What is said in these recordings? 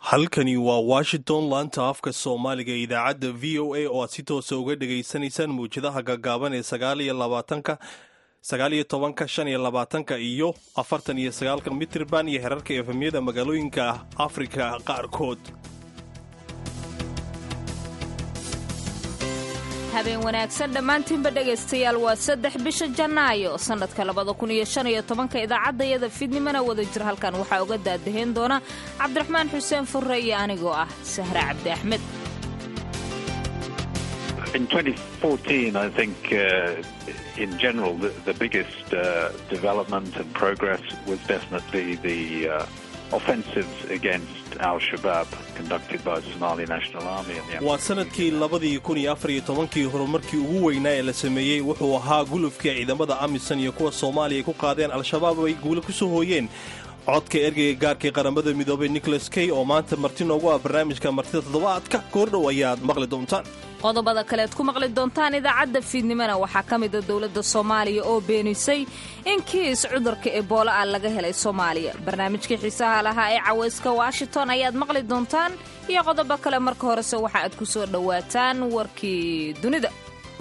halkani waa washington laanta afka soomaaliga ee idaacadda v o a oo aad si toosa uga dhegaysanaysaan mawjadaha gaagaaban ee sagaal iyo labaatanka sagaal iyo tobanka shan iyo labaatanka iyo afartan iyo sagaalkan mitirban iyo herarka efemyada magaalooyinka afrika qaarkood habeen wanaagsan dhammaantiinba dhegaystayaal waa saddex bisha janaayo sannadka labada kun iyo shan iyo tobanka idaacaddayada fiidnimana wada jir halkan waxaa uga daadahayn doona cabdiraxmaan xuseen furre iyo anigoo ah sahre cabdi axmed In 2014, I think uh, in general the, the biggest uh, development and progress was definitely the uh, offensives against al-Shabaab conducted by the Somali National Army. waa sanadkii labadii kun iyo afar iyo tobankii horumarkii ugu weynaa ee la sameeyey wuxuu ahaa gulufkii ciidamada amisan iyo kuwa soomaaliya ay ku qaadeen al-shabaab ay guula ku soo hooyeen codka ergeyga gaarkii qaramada midoobay nicholas kay oo maanta marti noogu ah barnaamijka martida toddobaadka koordhow ayaad maqli doontaan qodobada kalead ku maqli doontaan idaacadda fiidnimana waxaa ka mida dowladda soomaaliya oo beenisay in kiis cudurka ebola ah laga helay soomaaliya barnaamijkii xiisaha lahaa ee cawayska washington ayaad maqli doontaan iyo qodobo kale marka horese waxa aad ku soo dhowaataan warkii dunida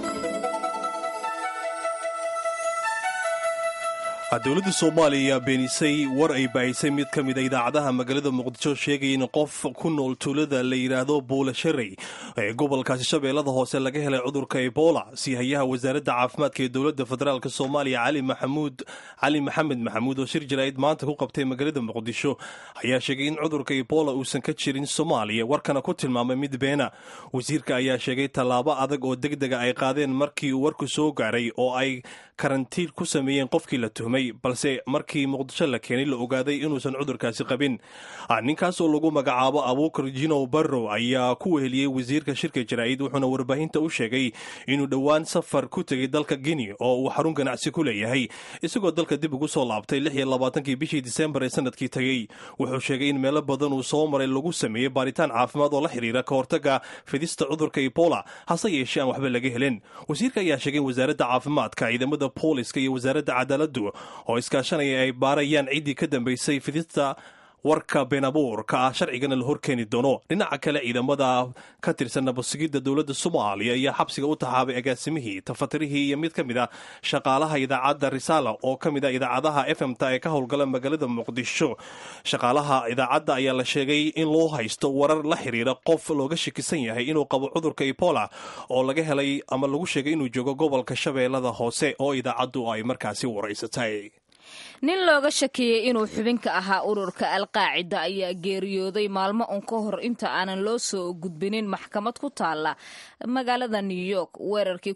dowladda soomaaliya ayaa beenisay war ay baahisay mid ka mida idaacadaha magaalada muqdisho sheegaya in qof ku nool tuulada la yidhaahdo buulasharey ee gobolkaasi shabeellada hoose laga helay cudurka ebola siihayaha wasaaradda caafimaadka ee dowladda federaalk soomaaliya cali maxamuud cali maxamed maxamuud oo shir jaraa'id maanta ku qabtay magaalada muqdisho ayaa sheegay in cudurka ebola uusan ka jirin soomaaliya warkana ku tilmaamay mid beena wasiirka ayaa sheegay tallaabo adag oo degdega ay qaadeen markii uu warku soo gaaray oo ay karantiin ku sameeyeen qofkii la tuhmay balse markii muqdisho la keenay la ogaaday inuusan cudurkaasi qabin ninkaas oo lagu magacaabo abuukar jinow barrow ayaa ku weheliyey wasiirka shirka jaraa'id wuxuuna warbaahinta u sheegay inuu dhowaan safar ku tegay dalka guinea oo uu xarun ganacsi ku leeyahay isagoo dalka dib ugu soo laabtay lix iyo labaatankii bishii disembar ee sanadkii tegey wuxuu sheegay in meelo badan uu soo maray lagu sameeyey baaritaan caafimaad oo la xiriira ka hortaga fidista cudurka ebola hase yeeshee aan waxba laga helin wasiirka ayaa sheegay in wasaaradda caafimaadka ciidamada booliska iyo wasaaradda cadaaladdu oo iskaashanaya ay baarayaan ciddii ka dambaysay fidista warka beenabuurka ah sharcigana la horkeeni doono dhinaca kale ciidamada ka tirsan nabadsugidda dowladda soomaaliya ayaa xabsiga u taxaabay agaasimihii tafatirihii iyo mid ka mid a shaqaalaha idaacadda risaala oo ka mid a idaacadaha efmta ee ka howlgala magaalada muqdisho shaqaalaha idaacadda ayaa la sheegay in loo haysto warar la xiriira qof looga shakisan yahay inuu qabo cudurka ebola oo laga helay ama lagu sheegay inuu joogo gobolka shabeellada hoose oo idaacaddu ay markaasi waraysatay nin looga shakiyey inuu xubinka ahaa ururka alqaacida ayaa geeriyooday maalmo un ka hor inta aanan loo soo gudbinin maxkamad ku taala magaalada new york weerarkii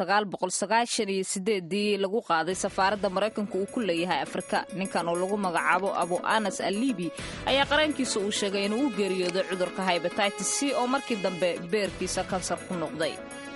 ii lagu qaaday safaaradda maraykanka uu ku leeyahay afrika ninkan oo lagu magacaabo abu anas alibi ayaa qarankiisa uu sheegay inuu u geeriyooday cudurka hybatitis c oo markii dambe beerkiisa kansar ku noqday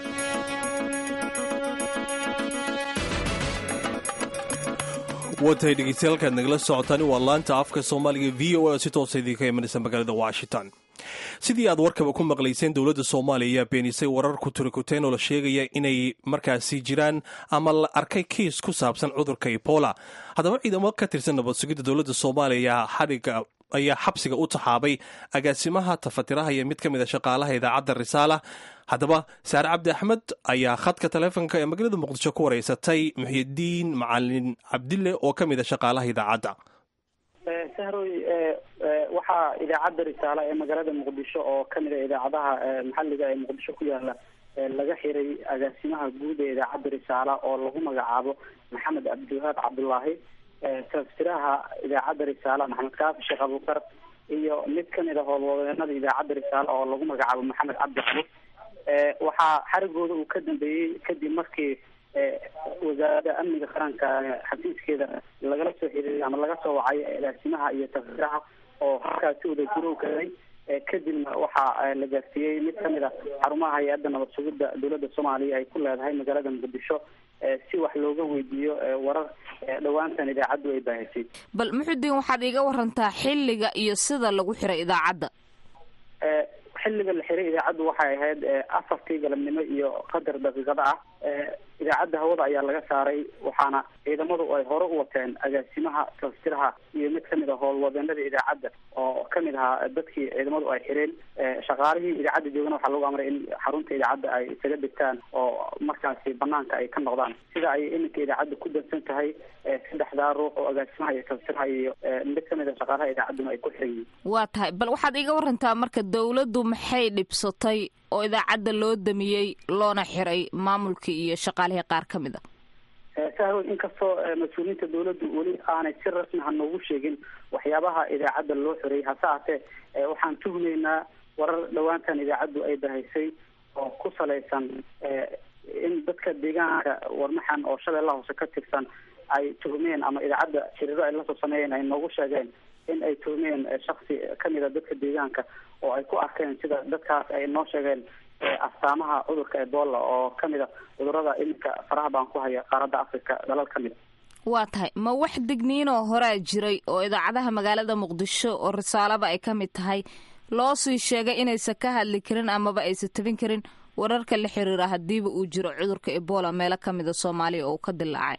watahay dhegeystayaaalkaad nagala socotaan waa laanta afka soomaaliga v o a oo si toosa idinka imanaysa magaalada washington sidii aad warkaba ku maqlayseen dowladda soomaaliya ayaa beenisay warar kuturikuteen oo la sheegaya inay markaasi jiraan ama la arkay kiis ku saabsan cudurka ebola haddaba ciidamo ka tirsan nabadsugidda dowladda soomaaliya ayaa xadhiga ayaa xabsiga u taxaabay agaasimaha tafatiraha iyo mid ka mid a shaqaalaha idaacadda risaala haddaba saare cabdi axmed ayaa khadka taleefonka ee magaalada muqdisho ku wareysatay muxyidiin macalin cabdille oo ka mid a shaqaalaha idaacadda sahroy waxaa idaacadda risaale ee magaalada muqdisho oo kamid a idaacadaha maxalliga ee muqdisho ku yaala laga xiray agaasimaha guud ee idaacadda risaale oo lagu magacaabo maxamed cabdiwahaab cabdullaahi taftiraha idaacadda risaale maxamed kaafi sheekh abuukar iyo mid kamid a howlwadeenada idaacadda risaale oo lagu magacaabo maxamed cabdi cali waxaa xarigooda uu ka dambeeyey kadib markii wasaaradda amniga qaranka xafiiskeeda lagala soo xiriiray ama laga soo wacay agaasimaha iyo taftiraha oo halkaasi wada jiro kaday kadibna waxaa la gaarsiiyey mid kamid a xarumaha hay-adda nabad sugidda dowladda soomaaliya ay ku leedahay magaalada muqdisho si wax looga weydiiyo warar dhowaantan idaacaddu ay baahisay bal muxudiin waxaad iiga warantaa xilliga iyo sida lagu xiray idaacadda xilliga la xiray idaacaddu waxay ahayd afartii galabnimo iyo qadar daqiiqada ah idaacadda hawada ayaa laga saaray waxaana ciidamadu ay hore u wateen agaasimaha tafsiraha iyo mid kamid a howlwadeenada idaacadda oo kamid ahaa dadkii ciidamadu ay xireen shaqaalihii idaacadda joogana waxaa lagu amray in xarunta idaacadda ay isaga degtaan oo markaasi banaanka ay ka noqdaan sida ay iminka idaacadda ku dansan tahay saddexdaa ruux oo agaasimaha iyo tafsiraha iyo mid kamid a shaqaalaha idaacadduna ay ku xiran yihiin waa tahay bal waxaad iga warantaa marka dawladdu maxay dhibsatay oo idaacadda loo damiyey loona xiray maamulkii iyo shaqaalihii qaar ka mid a sahrow inkastoo mas-uuliyiinta dawladdu weli aanay si rasmi ha noogu sheegin waxyaabaha idaacadda loo xiray hase haatee waxaan tuhmaynaa warar dhowaantan idaacaddu ay bahaysay oo ku salaysan in dadka deegaanka warmaxan oo shabeellaha hoose ka tirsan ay tuhmeen ama idaacadda shiriiro ay lasoo sameeyeen ay noogu sheegeen in ay tuhmeen shaksi kamid a dadka deegaanka oo ay ku arkeen sida dadkaas ay noo sheegeen astaamaha cudurka ebola oo kamid a cudurada iminka faraha baan ku haya qaaradda africa dalal ka mid a waa tahay ma wax digniinoo horaa jiray oo idaacadaha magaalada muqdisho oo risaalaba ay ka mid tahay loo sii sheegay inaysan ka hadli karin amaba aysan tabin karin wararka la xiriira hadiiba uu jiro cudurka ebola meelo kamid a soomaaliya oo uu ka dilaacay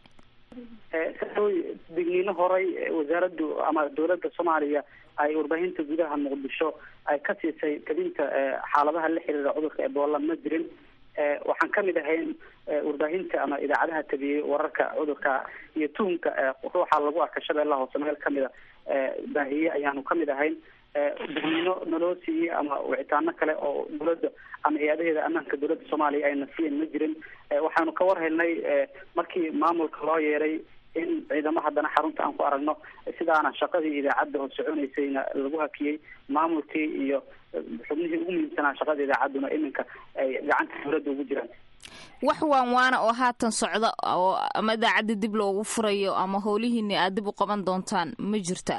saoy digniino horay wasaaraddu ama dawladda soomaaliya ay warbaahinta gudaha muqdisho ay ka siisay tabinta xaaladaha la xiriira cudurka ebola ma jirin waxaan kamid ahayn warbaahinta ama idaacadaha tabiyey wararka cudurka iyo tuhumka ruuxa lagu arka shabeellaha hoose meel kamid a baahiye ayaanu kamid ahayn digniino naloo siiyey ama wicitaano kale oo dawladda ama hay-adaheeda ammaanka dawladda soomaaliya ayna siiyeen ma jirin waxaanu ka war helnay markii maamulka loo yeeray in ciidamo haddana xarunta aan ku aragno sidaana shaqadii idaacadda oo soconaysayna lagu hakiyey maamulkii iyo xubnihii ugu muhiimsanaa shaqada idaacadduna iminka ay gacanta dawladda ugu jiraan wax waan waana oo haatan socda oo ama idaacadda dib loogu furayo ama howlihiini aad dib u qaban doontaan ma jirta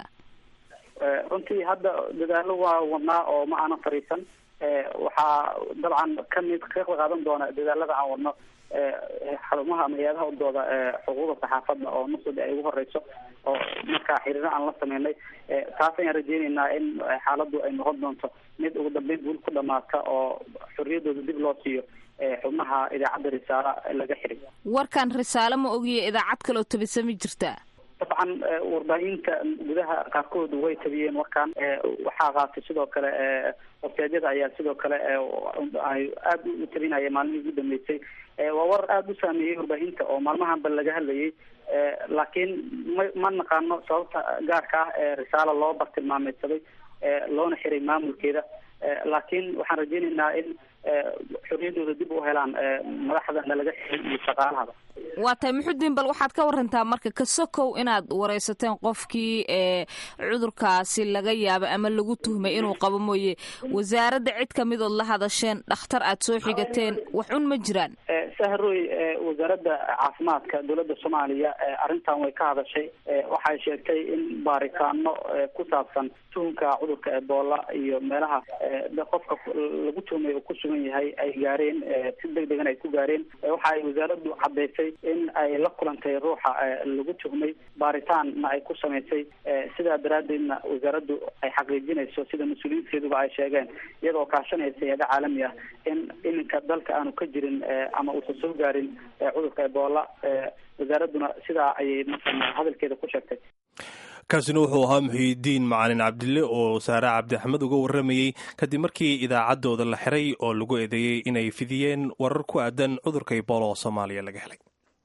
runtii hadda dadaalo waa wadnaa oo ma aanan fariisan waxaa dabcan kamid ka qaadan doona dadaalada aan wadno xarumaha ama hay-adaha udooda xuquuqda saxaafadda oo nusud ay ugu horeyso oo markaa xiriiro aan la sameynay taas ayaan rajeyneynaa in xaaladdu ay noqon doonto mid ugu dambeyn guul ku dhamaata oo xorriyadooda dib loo siiyo xubnaha idaacadda risaala laga xiray warkan risaale ma ogiya idaacad kaloo tabisa ma jirtaa dabcan warbaahinta gudaha qaarkood way tabiyeen warkan waxaa qaatay sidoo kale websaadyada ayaa sidoo kale ay aada u tabinaya maalmihii ugu dambeysay waa war aada u saameeyey warbaahinta oo maalmahanba laga hadlayay laakiin ma ma naqaano sababta gaarka ah ee risaalo loo bartilmaameysaday loona xiray maamulkeeda laakiin waxaan rajeyneynaa in xorriyadooda dib u helaan madaxdana laga xiray iyo shaqaalahaba waa tahay muxudiin bal waxaad ka warantaa marka ka sokow inaad wareysateen qofkii ee cudurkaasi laga yaaba ama lagu tuhmay inuu qabo mooye wasaaradda cid kamidood la hadasheen dhakhtar aad soo xigateen wax un ma jiraan sahroy wasaaradda caafimaadka dowladda soomaaliya arrintan way ka hadashay waxay sheegtay in baaritaano ku saabsan tuhumka cudurka ebola iyo meelaha qofka lagu tuhmay uu ku sugan yahay ay gaareen si deg degan ay ku gaareen waxa ay wasaaraddu caddaysay in ay la kulantay ruuxa lagu tuhmay baaritaanna ay ku samaysay sidaa daraaddeedna wasaaraddu ay xaqiijinayso sida mas-uuliyiinteeduba ay sheegeen iyadoo kaashanaysa hay-ada caalami ah in iminka dalka aanu ka jirin ama uusan soo gaarin cudurka ebola wasaaradduna sidaa ayay markaa hadalkeeda ku sheegtay kaasina wuxuu ahaa muxiidiin macalin cabdille oo saare cabdi axmed uga warramayey kadib markii idaacaddooda la xiray oo lagu eedeeyey inay fidiyeen warar ku aadan cudurka ebola oo soomaaliya laga helay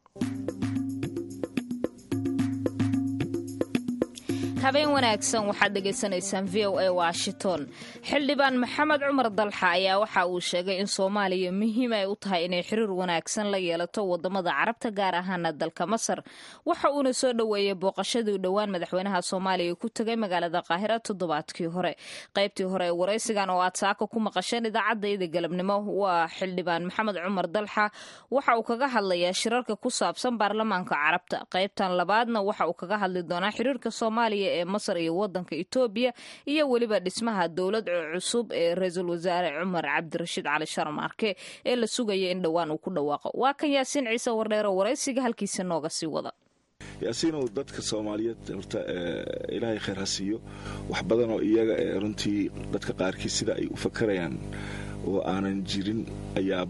habeen wanaagsan waxaad dhegaysanaysaan v o a washington xildhibaan maxamed cumar dalxa ayaa waxa uu sheegay in soomaaliya muhiim ay u tahay inay xiriir wanaagsan la yeelato wadamada carabta gaar ahaana dalka masar waxa uuna soo dhoweeyey booqashadii dhowaan madaxweynaha soomaaliya ku tegay magaalada qaahira toddobaadkii hore qaybtii hore ee waraysigan oo aad saaka ku maqasheen idaacadayda galabnimo waa xildhibaan maxamed cumar dalxa waxa uu kaga hadlayaa shirarka ku saabsan baarlamaanka carabta qaybtan labaadna waxa uu kaga hadli doonaa xiriirka soomaaliya ee masar iyo wadanka etoobiya iyo weliba dhismaha dowlad cusub ee ra-iisul wasaare cumar cabdirashiid cali sharmaarke ee la sugaya in dhowaan uu ku dhawaaqo waa kan yaasiin ciise wardheero waraysiga halkiisa nooga sii wada yaasiinow dadka soomaaliyeed horta ilaahay khayr ha siiyo wax badan oo iyaga runtii dadka qaarkii sida ay u fakarayaan oo aanan jirin ayaa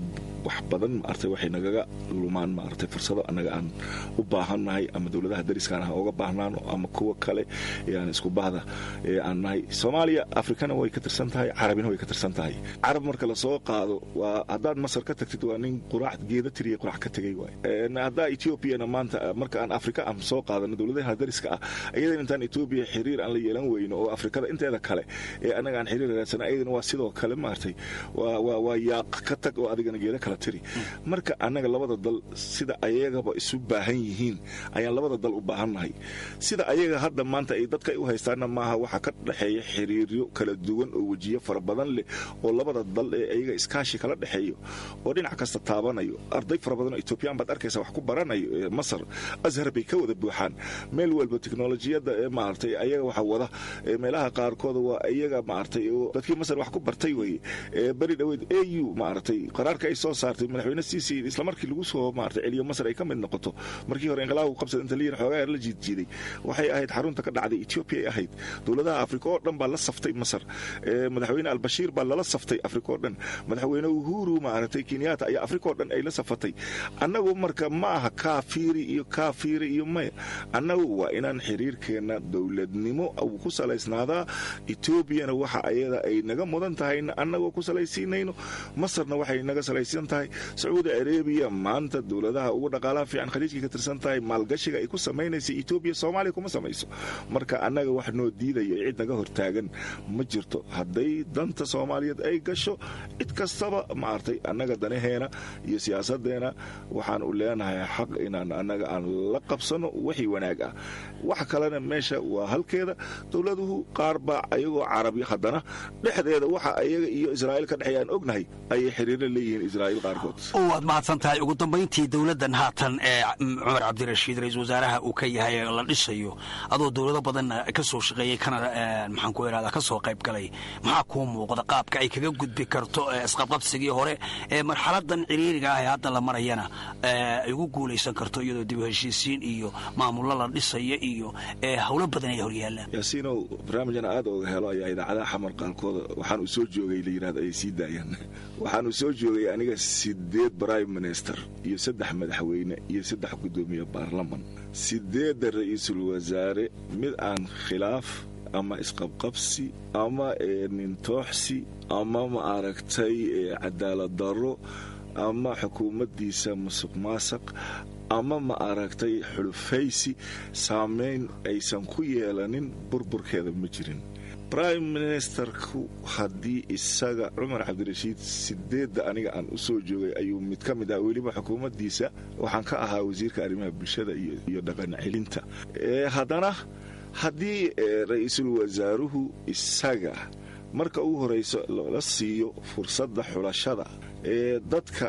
wax badan maartay waxay nagaga lumaan maartay fursado annaga aan u baahannahay ama dowladaha dariskaan ha uga baahnaano ama kuwa kale ee aan isku bahda ee aan nahay soomaaliya afrikana way ka tirsan tahay carabina way ka tirsan tahay carab marka lasoo qaado waa haddaad masar ka tagtid waa nin quraac geeda tiriya quraac ka tegay waay haddaa ethoobiana maanta marka aan afrika aan soo qaadano dowladaha dariska ah ayadan intaan etoobiya xiriir aan la yeelan weyno oo afrikada inteeda kale ee annaga aan xiriir raadsana ayadana waa sidoo kale maartay waa yaaq ka tag oo adigana geeda kala tiri marka annaga labada dal sida ayagaba isu baahan yihiin ayaan labada dal u baahannahay sida ayaga hadda maanta ay dadka u haystaanna maaha waxaa ka dhexeeya xiriiryo kala duwan oo wejiyo fara badan leh oo labada dal ee ayaga iskaashi kala dhexeeyo oo dhinac kasta taabanayo arday fara badan oo etoobiyaan baad arkaysa wax ku baranayo ee masar ashar bay ka wada buuxaan meel walba teknolojiyadda ee maaragtay ayaga waxa wada meelaha qaarkooda waa iyaga maaragtay oo dadkii masar wax ku bartay weye ee beri dhoweed a u maaragtay qaraarka ay soo saartay madaxweyne ciisi isla markii lagu soo maaragtay celiyo masar ay ka mid noqoto markii hore inqilaabku qabsada inta liyan xoogaa yar la jiidjiiday waxay ahayd xarunta ka dhacday etoobiya ay ahayd dowladaha afrika oo dhan baa la saftay masar madaxweyne albashiir baa lala saftay afrika oo dhan madaxweyne uhuru maaragtay kenyaata ayaa afrika oo dhan ay la safatay annagu marka ma aha kaafiiri iyo kaafiiri iyo maya annagu waa inaan xiriirkeenna dowladnimo uu ku salaysnaadaa etoobiyana waxa ayada ay naga mudan tahayna annagoo ku salaysiinayno masarna waxay naga salaysan tahay sacuudi arabiya maanta dowladaha ugu dhaqaalaha fiican khaliijkii ka tirsan tahay maalgashiga ay ku samaynaysa etoobiya soomaaliya kuma samayso marka annaga wax noo diidayo cid naga hortaagan ma jirto hadday danta soomaaliyeed ay gasho cid kastaba maartay annaga danaheena iyo siyaasadeena waxaan u leenahay xaq inaan annaga aan la qabsano wixii wanaag ah wax kalena meesha waa halkeeda dowladuhu qaar baa ayagoo carabi haddana dhexdeeda waxa ayaga iyo israa'iil ka dhexeeya aan ognahay ayay xiriirla leeyihiin israa'iil qaarkood waad mahadsan tahay ugu dambayntii dowladdan haatan ee cumar cabdirashiid ra-iisul wasaaraha uu ka yahay la dhisayo adoo dowlado badan ka soo shaqeeyey kana maxaan ku irahdaa ka soo qayb galay maxaa kuu muuqda qaabka ay kaga gudbi karto isqabqabsigii hore ee marxaladan ciriiriga ah ee hadda la marayana ay ugu guulaysan karto iyadoo dib u heshiisiin iyo maamullo la dhisaya iyo howlo badan ay horyaalaan yaasiinow barnaamijana aad oga helo ayaa idaacadaha xamar qaalkooda waxaan uu soo joogay la yidhahdo ay sii daayaan waxaan uu soo joogay aniga sideed prime minister iyo saddex madaxweyne iyo saddex guddoomiye baarlaman sideedda ra-iisul wasaare mid aan khilaaf ama isqabqabsi ama nintooxsi ama ma aragtay cadaalad darro ama xukuumaddiisa musuq maasaq ama ma aragtay xulufaysi saamayn aysan ku yeelanin burburkeeda ma jirin brime ministerku haddii isaga cumar cabdirashiid sideedda aniga aan u soo joogay ayuu mid ka mid ah weliba xukuumaddiisa waxaan ka ahaa wasiirka arrimaha bulshada iyo dhaqan celinta haddana haddii ra-iisul wasaaruhu isaga marka ugu horayso la siiyo fursadda xulashada ee dadka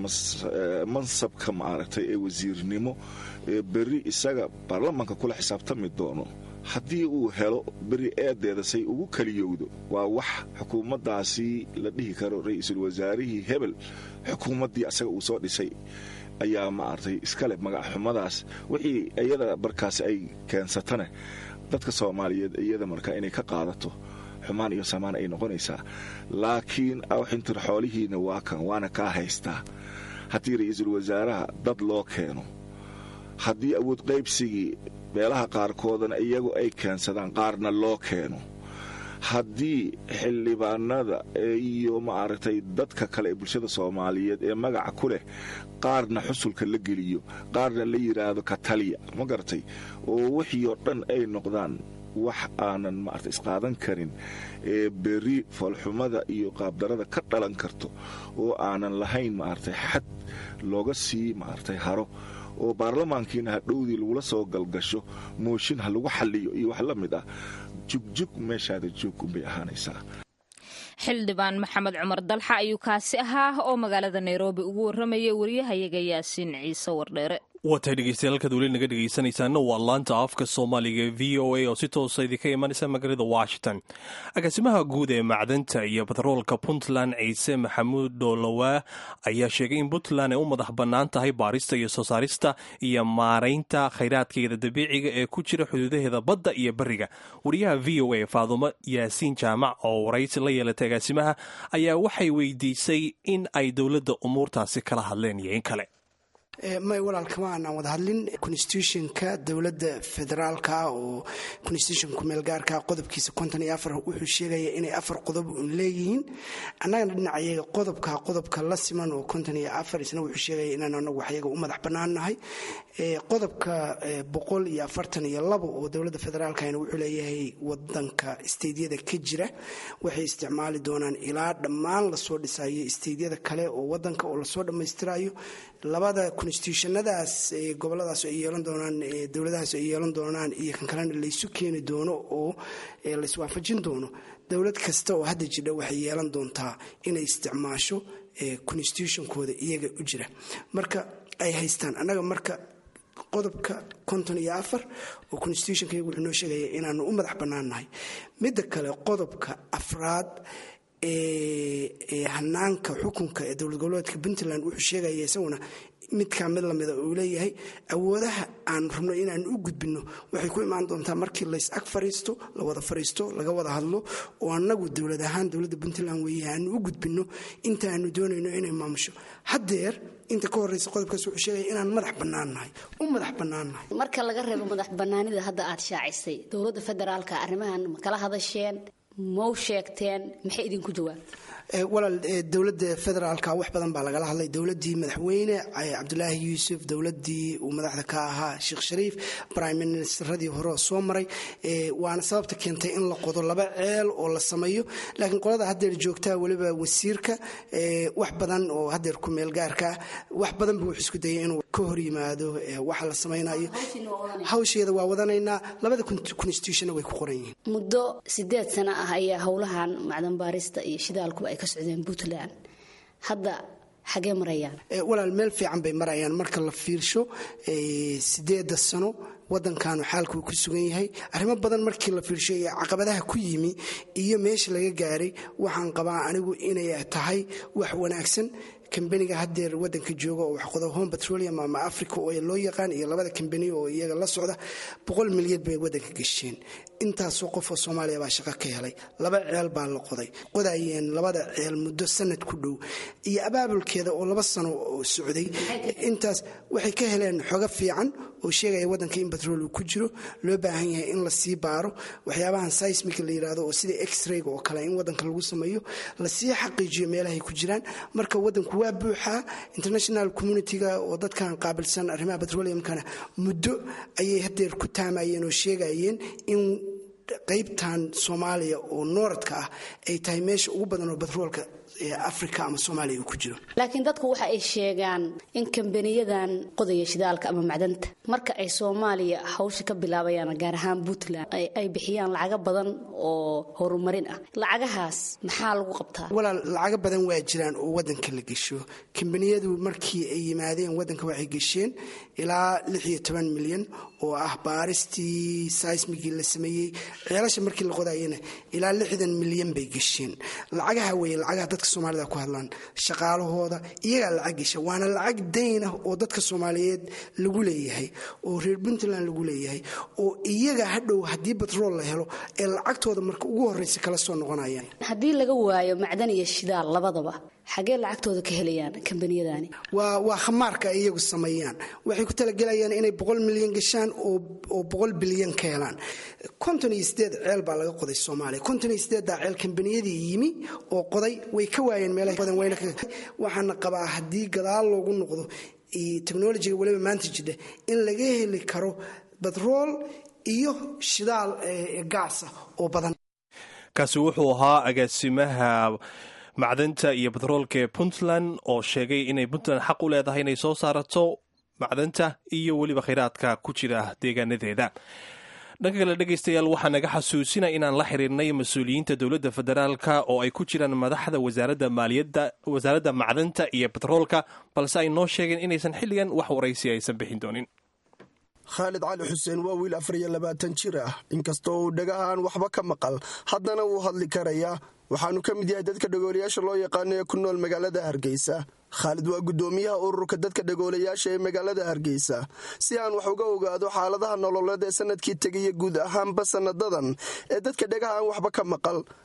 mansabka maaragtay ee wasiirnimo ee berri isaga baarlamanka kula xisaabtami doono haddii uu helo beri eedeeda say ugu kaliyowdo waa wax xukuumaddaasi la dhihi karo ra-iisul wasaarihii hebel xukuumaddii asaga uu soo dhisay ayaa maaragtay iskale magaxxumadaas wixii iyada markaas ay keensatane dadka soomaaliyeed iyada markaa inay ka qaadato xumaan iyo samaan ay noqonaysaa laakiin awxintir xoolihiina waa kan waana kaa haystaa haddii ra-iisul wasaaraha dad loo keeno haddii awood qaybsigii meelaha qaarkoodana iyagu ay keensadaan qaarna loo keeno haddii xildhibaanada iyo maaragtay dadka kale ee bulshada soomaaliyeed ee magaca ku leh qaarna xusulka la geliyo qaarna la yidhaahdo kataliya ma garatay oo wixii oo dhan ay noqdaan wax aanan maarata isqaadan karin ee beri foolxumada iyo qaabdarada ka dhalan karto oo aanan lahayn maaragtay xad looga sii maaragtay haro oo baarlamaankiina hadhowdii lagula soo galgasho mooshin ha lagu xalliyo iyo wax la mid ah jugjug meeshaada joog unbay ahaanaysaa xildhibaan maxamed cumar dalxa ayuu kaasi ahaa oo magaalada nairobi ugu warramayay wariyahayaga yaasiin ciise wardheere waatay dhegeystayaaalkaad weli naga dhegeysanaysaana waa laanta afka soomaaliga v o a oo si toosa idinka imanaysa magaalada washington agaasimaha guud ee macdanta iyo batroolka puntland ciise maxamuud dhoolowaa ayaa sheegay in puntland ay u madax bannaan tahay baarista iyo soo saarista iyo maaraynta khayraadkeeda dabiiciga ee ku jira xuduudaheeda badda iyo beriga wariyaha v o a faadumo yaasiin jaamac oo waraysi la yeelatay agaasimaha ayaa waxay weydiisay in ay dowladda umuurtaasi kala hadleen iyo in kale may walaal kama aanaan wada hadlin constitutionka dowladda federaalka oo constitutionka kumeelgaarka qodobkiisa konton iyo afar wuxuu sheegaya inay afar qodob un leeyihiin annagana dhinacayaga qodobka qodobka la siman oo konton iyo afar isna wuxuu sheegaya inaan anagu waxyaga u madax bannaannahay qodobka boqol iyo afartan iyo labo oo dowladda federaalkana wuxuu leeyahay wadanka isteydyada ka jira waxay isticmaali doonaan ilaa dhammaan lasoo dhisayo isteydyada kale oo wadanka oo lasoo dhammaystirayo labada constitutionadaas goboladaas ay yeelan doonaan dowladahaas ay yeelan doonaan iyo kan kalena laysu keeni doono oo layswaafajin doono dowlad kasta oo hadda jidha waxay yeelan doontaa inay isticmaasho constitutionkooda iyaga u jira marka ay haystaan annaga marka qodobka konton iyo afar oo constitutionka iyagu wuxuu noo sheegaya inaanu u madax bannaannahay midda kale qodobka afraad ee hanaanka xukunka ee dowlad goboleedka puntland wuxuu sheegaya isaguna midkaa mid lamida uu leeyahay awoodaha aan rabno inaan u gudbinno waxay ku imaan doontaa markii lays ag fariisto la wada fariisto laga wada hadlo oo annagu dowlad ahaan dowladda puntland weeye aanu u gudbinno inta aanu doonayno inay maamusho haddeer inta ka horreysa qodobkaas wuxuu sheegaya inaan madax bannaannahay u madax bannaannahay marka laga reebo madax bannaanida hadda aad shaacisay dowladda federaalka arrimahan ma kala hadasheen mau sheegteen maxay idinku jawaabtay walaal dowladda federaalka wax badan baa lagala hadlay dowladii madaxweyne cabdulaahi yuusuf dowladii uu madaxda ka ahaa sheekh shariif brime ministeradii hore oo soo maray waana sababta keentay in la qodo laba ceel oo la sameeyo laakiin qolada haddeer joogtaa weliba wasiirka wax badan oo haddeer ku meel gaarkaa wax badan buu wuxuu isku dayay inuu ka hor yimaado waxa la samaynayo hawsheeda waa wadanaynaa labada constitutionna way ku qoran yihiin muddo sideed sano ah ayaa howlahan macdan baarista iyo shidaalkuba ay ka socdeen puntland hadda xagee marayaan walaal meel fiican bay marayaan marka la fiirsho sideeda sano wadankaanu xaalkuu ku sugan yahay arrimo badan markii la fiirsho iyo caqabadaha ku yimi iyo meesha laga gaaray waxaan qabaa anigu inay tahay wax wanaagsan kambaniga haddeer wadanka jooga oo waxqodo home petroleum ama africa oo loo yaqaan iyo labada kambani oo iyaga la socda boqol milyan bay wadanka gesheen intaasoo qofoo soomaaliya baa shaqo ka helay laba ceel baa la qoday qodayeen labada ceel muddo sanad ku dhow iyo abaabulkeeda oo laba sano oo socday intaas waxay ka heleen xogo fiican oo sheegaya wadanka in batrool uu ku jiro loo baahan yahay in la sii baaro waxyaabahan seismic la yirahdo oo sida x-rayga oo kale in wadanka lagu sameeyo lasii xaqiijiyo meelahay ku jiraan marka wadanku waa buuxaa international communitiga oo dadkan qaabilsan arrimaha petroleumkana muddo ayay hadeer ku taamayeen oo sheegayeen in qaybtan soomaaliya oo nooradka ah ay tahay meesha ugu badan oo batroolka africa ama soomaaliya uu ku jiro laakiin dadku waxa ay sheegaan in kambaniyadan qodaya shidaalka ama macdanta marka ay soomaaliya hawsha ka bilaabayaan gaar ahaan puntland ay bixiyaan lacago badan oo horumarin ah lacagahaas maxaa lagu qabtaa walaal lacago badan waa jiraan oo wadanka la gesho kambaniyadu markii ay yimaadeen wadanka waxay gesheen ilaa lix iyo toban milyan oo ah baaristii seismigii la sameeyey ceelasha markii la qodayana ilaa lixdan milyan bay gesheen lacagaha weye lacagaha dadka soomaalida ku hadlaan shaqaalahooda iyagaa lacag gesha waana lacag dayn ah oo dadka soomaaliyeed lagu leeyahay oo reer puntland lagu leeyahay oo iyaga hadhow haddii batrool la helo ee lacagtooda marka ugu horreysa kala soo noqonayaan haddii laga waayo macdan iyo shidaal labadaba xagee lacagtooda ka helayaan kambaniyadani waa waa khamaarka ay iyagu sameeyaan waxay ku talagelayaan inay boqol milyan gashaan oo boqol bilyan ka helaan konton iyo sideed ceel baa laga qoday soomaaliya konton iyo sideeddaa ceel kambaniyadii yimi oo qoday way ka waayeen meelaha badan wayna waxaana qabaa haddii gadaal loogu noqdo technologiga waliba maanta jidha in laga heli karo batrool iyo shidaal gaasa oo badan kaasi wuxuu ahaa agaasimaha macdanta iyo batroolka ee puntland oo sheegay inay puntland xaq u leedahay inay soo saarato macdanta iyo weliba khayraadka ku jira deegaanadeeda dhanka kale dhegaystayaal waxaa naga xasuusina inaan la xiriirnay mas-uuliyiinta dowladda federaalka oo ay ku jiraan madaxda wasaaradda maaliyadda wasaaradda macdanta iyo batroolka balse ay noo sheegeen inaysan xilligan wax waraysi aysan bixin doonin khaalid cali xuseen waa wiil afar iyo labaatan jir ah inkastoo uu dhagahaan waxba ka maqal haddana wuu hadli karayaa waxaanu ka mid yahay dadka dhagoolayaasha loo yaqaano ee ku nool magaalada hargeysa khaalid waa guddoomiyaha ururka dadka dhagoolayaasha ee magaalada hargeysa si aan wax uga ogaado xaaladaha nololeed ee sanadkii tegaya guud ahaanba sanadadan ee dadka dhagaha aan waxba ka maqal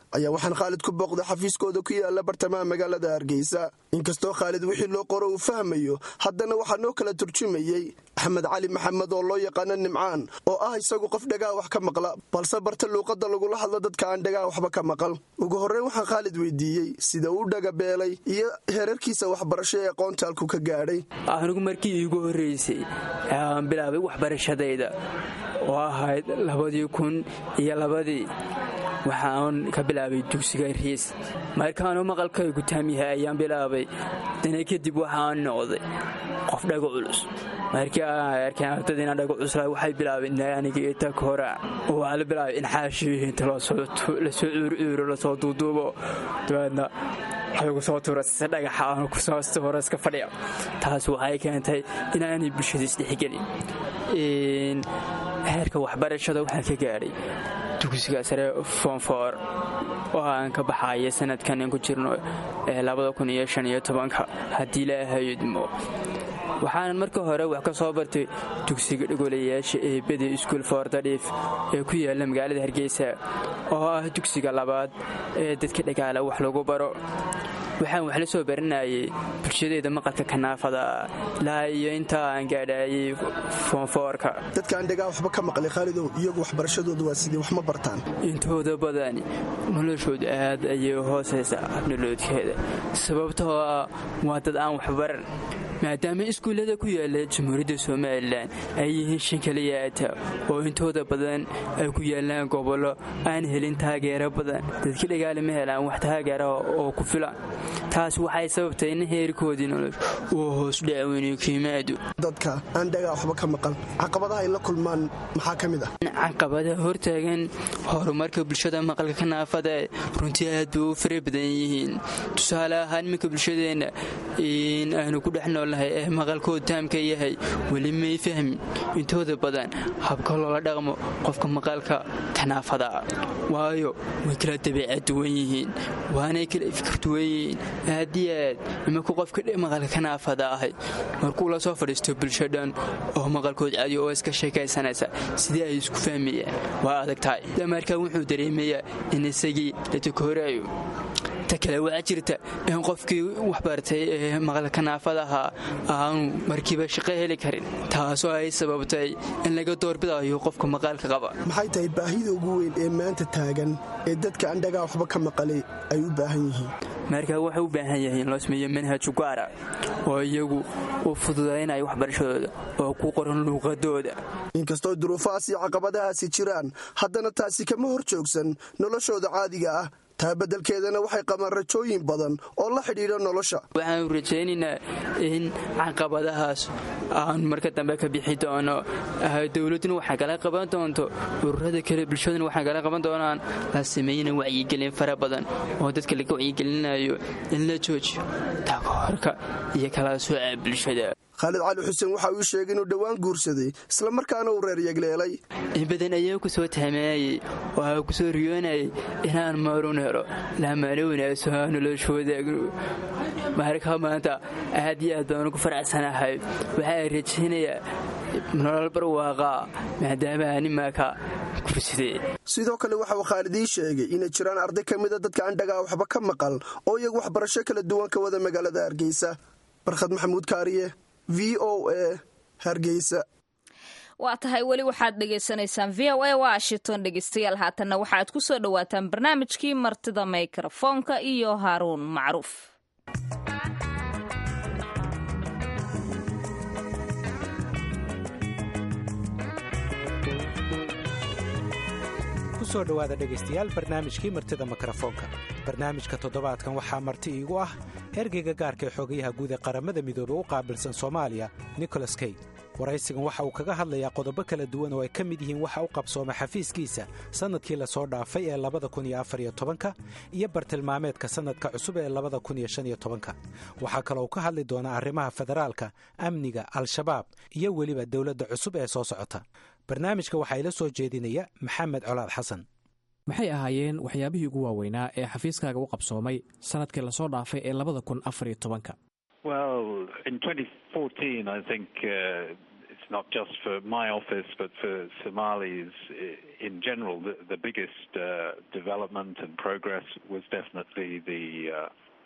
ayaa waxaan khaalid ku booqday xafiiskooda ku yaala bartamaha magaalada hargeysa inkastoo khaalid wixii loo qoro uu fahmayo haddana waxaa noo kala turjumayey axmed cali maxamed oo loo yaqaano nimcaan oo ah isagu qof dhagaa wax ka maqla balse barta luuqadda lagula hadlo dadka aan dhagaa waxba ka maqal ugu horreyn waxaan khaalid weydiiyey sida uu dhagabeelay iyo heerarkiisa waxbarasho ee aqoontaalku ka gaadhay anigu markii iigu horreysay aan bilaabay waxbarashadayda oo ahayd labadii kun iyo labadii waxaan ka bilaabay dugsiga riis markaanu maqalkaygu taamyahay ayaan bilaabay dana kadib waxaan noqday qof dhago culus markii aan arkeen ardadiina dhago cusla waxay bilaabeen aniga iyo tag hora waxaa la bilaabay in xaashiyihiinta lasoo cuurcuuro lasoo duuduubo dabeedna waxaygu soo tuura si dhagaxa aanu kusoosta hore iska fadhiya taas waxay keentay inaanay bulshada isdhexgelin heerka waxbarashada waxaan ka gaadhay dugsiga sare foonfoor oo aan ka baxaya sanadkan in ku jirno haddii laahayudmo waxaanan marka hore wax ka soo bartay dugsiga dhigolayaasha ee bede iskuul foordadhiif ee ku yaala magaalada hargeysa oo ah dugsiga labaad ee dadka dhagaala wax lagu baro waxaan wax la soo baranayay bulshadeeda maqalka kanaafada ilaa iyo intaa aan gaadhaayay foonfoorka dadkaan dhagaa waxba ka maqlay khaalidow iyagu waxbarashadooda waa sidii wax ma bartaan intooda badani noloshooda aad ayay hoosaysaa habnoloodkeeda sababtoo ah waa dad aan waxbaran maadaama iskuullada ku yaala jamhuuriyadda somalilan ay yihiin shan kaliyaata oo intooda badan ay ku yaalaan gobollo aan helin taageero badan dadka dhagaale ma helaan wax taageera oo ku filan taas waxay sababtay in heerkoodii nolosha uu hoos dhacweyniyo kiimaadu dadka aan dhagaa waxba ka maqan caqabadaha ay la kulmaan maxaa ka mid ah caqabada hortaagan horumarka bulshada maqalka ka naafada runtii aad bay u fara badan yihiin tusaale ahaan iminka bulshadeenna in aanu ku dhex noolnahay ee maqalkooda taamka yahay weli may fahmin intooda badan habka loola dhaqmo qofka maqalka kanaafada waayo way kala dabeecad duwan yihiin waanay kala fikir duwan yihiin aad iyo aad imanku qofka maqalka kanaafada ahay markuu la soo fadhiisto bulsho dhan oo maqalkood cadiyo oo iska sheekaysanaysa sidii ay isku fahmayaan waa adag tahay markaa wuxuu dareemayaa in isagii la takooraayo ta kale waxaa jirta in qofkii waxbartay ee maqalka naafadaha aanu markiiba shaqo heli karin taasoo ay sababtay in laga doorbidayo qofka maqaalka qaba maxay tahay baahida ugu weyn ee maanta taagan ee dadka aan dhagaa waxba ka maqalay ay u baahan yihiin markaa waxay u baahan yahay in loo sameeyo manhaj gaara oo iyagu u fududaynaya waxbarashadooda oo ku qoran luuqadooda inkastoo duruufahaas iyo caqabadahaasi jiraan haddana taasi kama hor joogsan noloshooda caadiga ah taa beddelkeedana waxay qabaan rajooyin badan oo la xidhiidha nolosha waxaanu rajaynaynaa in caqabadahaas aan marka dambe ka bixi doono dowladduna waxay kala qaban doonto ururada kale bulshaduna waxay kala qaban doonaan la sameeyana wacyigelin fara badan oo dadka laga wacyigelinayo in la joojiyo takoorka iyo kala sooca bulshada khaalid cali xuseen waxa uu sheegay inuu dhowaan guursaday islamarkaana uu reer yegleelay in badan ayaa ku soo tahmeeyey oo ku soo riyoonayay inaan maarun helo laamaana wanaagso noloshooda marka maanta aad iyo aad baan ugu faracsanahay waxaa rajaynayaa nolol barwaaqaa maadaama animaaka gursadee sidoo kale waxa uu khaalidii sheegay inay jiraan arday ka mida dadka aan dhagaa waxba ka maqal oo iyagu waxbarasho kala duwan ka wada magaalada hargeysa barkhad maxamuud kaariye v o a hargeysa waa tahay weli waxaad dhegaysanaysaan v o a washington dhegeystayaal haatanna waxaad ku soo dhowaataan barnaamijkii martida mikrofoonka iyo haaruun macruuf kusoo dhowaada dhegaystayaal barnaamijkii martida mikrofoonka barnaamijka toddobaadkan waxaa marti iigu ah ergeyga gaarka ee xogayaha guud ee qaramada midoobey u qaabilsan soomaaliya nicholas key waraysigan waxa uu kaga hadlayaa qodobo kala duwan oo ay ka mid yihiin waxa u qabsooma xafiiskiisa sannadkii lasoo dhaafay ee labada kun iyo afar iyo tobanka iyo bartilmaameedka sannadka cusub ee labada kun iyo shan iyo tobanka waxaa kaloo ka hadli doonaa arrimaha federaalka amniga al-shabaab iyo weliba dowladda cusub ee soo socota barnaamijka waxaa ila soo jeedinaya maxamed colaad xasan maxay ahaayeen waxyaabihii ugu waaweynaa ee xafiiskaaga u qabsoomay sannadkii lasoo dhaafay ee labada kun afar iyo tobanka Well, in 2014, I think uh, it's not just for my office, but for Somalis in general, the, the biggest uh, development and progress was definitely the uh,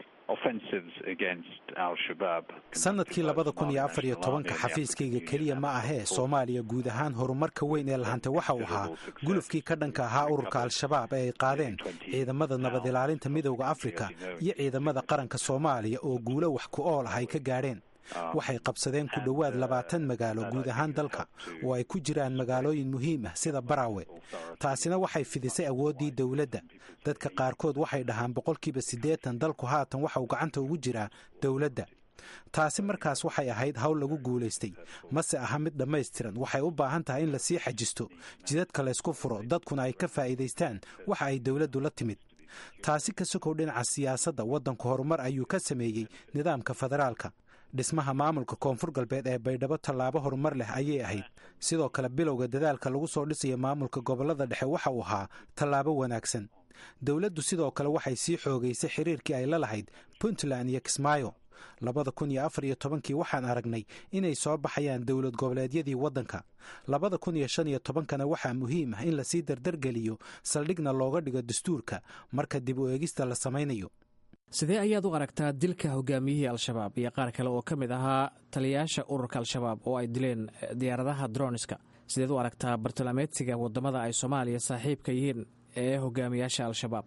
sanadkii labada kun iyo afar iyo tobanka xafiiskayga keliya ma ahee soomaaliya guud ahaan horumarka weyn ee lahantay waxa uu ahaa gulufkii ka dhanka ahaa ururka al-shabaab ee ay qaadeen ciidamada nabad ilaalinta midowda afrika iyo ciidamada qaranka soomaaliya oo guulo wax ku ool ah ay ka gaadheen waxay qabsadeen ku dhowaad labaatan magaalo guud ahaan dalka oo ay ku jiraan magaalooyin muhiim ah sida baraawe taasina waxay fidisay awooddii dowladda dadka qaarkood waxay dhahaan boqolkiiba siddeetan dalku haatan waxauu gacanta ugu jiraa dowladda taasi markaas waxay ahayd hawl lagu guulaystay mase aha mid dhammaystiran waxay u baahan tahay in lasii xajisto jidadka laysku furo dadkuna ay ka faa'iidaystaan waxa ay dowladdu la timid taasi ka sokow dhinaca siyaasadda waddanku horumar ayuu ka sameeyey nidaamka federaalka dhismaha maamulka koonfur galbeed ee baydhabo tallaabo horumar leh ayay ahayd sidoo kale bilowga dadaalka lagu soo dhisayo maamulka gobollada dhexe waxa uu ahaa tallaabo wanaagsan dowladdu sidoo kale waxay sii xoogaysay xiriirkii ay la lahayd puntland iyo kismaayo labada kun iyo afar iyo tobankii waxaan aragnay inay soo baxayaan dowlad goboleedyadii waddanka labada kun iyo shan iyo tobankana waxaa muhiim ah in lasii dardargeliyo saldhigna looga dhigo dastuurka marka dib u eegista la samaynayo sidee ayaad u aragtaa dilka hogaamiyihii al-shabaab iyo qaar kale oo ka mid ahaa taliyayaasha ururka al-shabaab oo ay dileen diyaaradaha droniska sideed u aragtaa bartilmaameedsiga wadamada ay soomaaliya saaxiibka yihiin ee hogaamiyaasha al-shabaab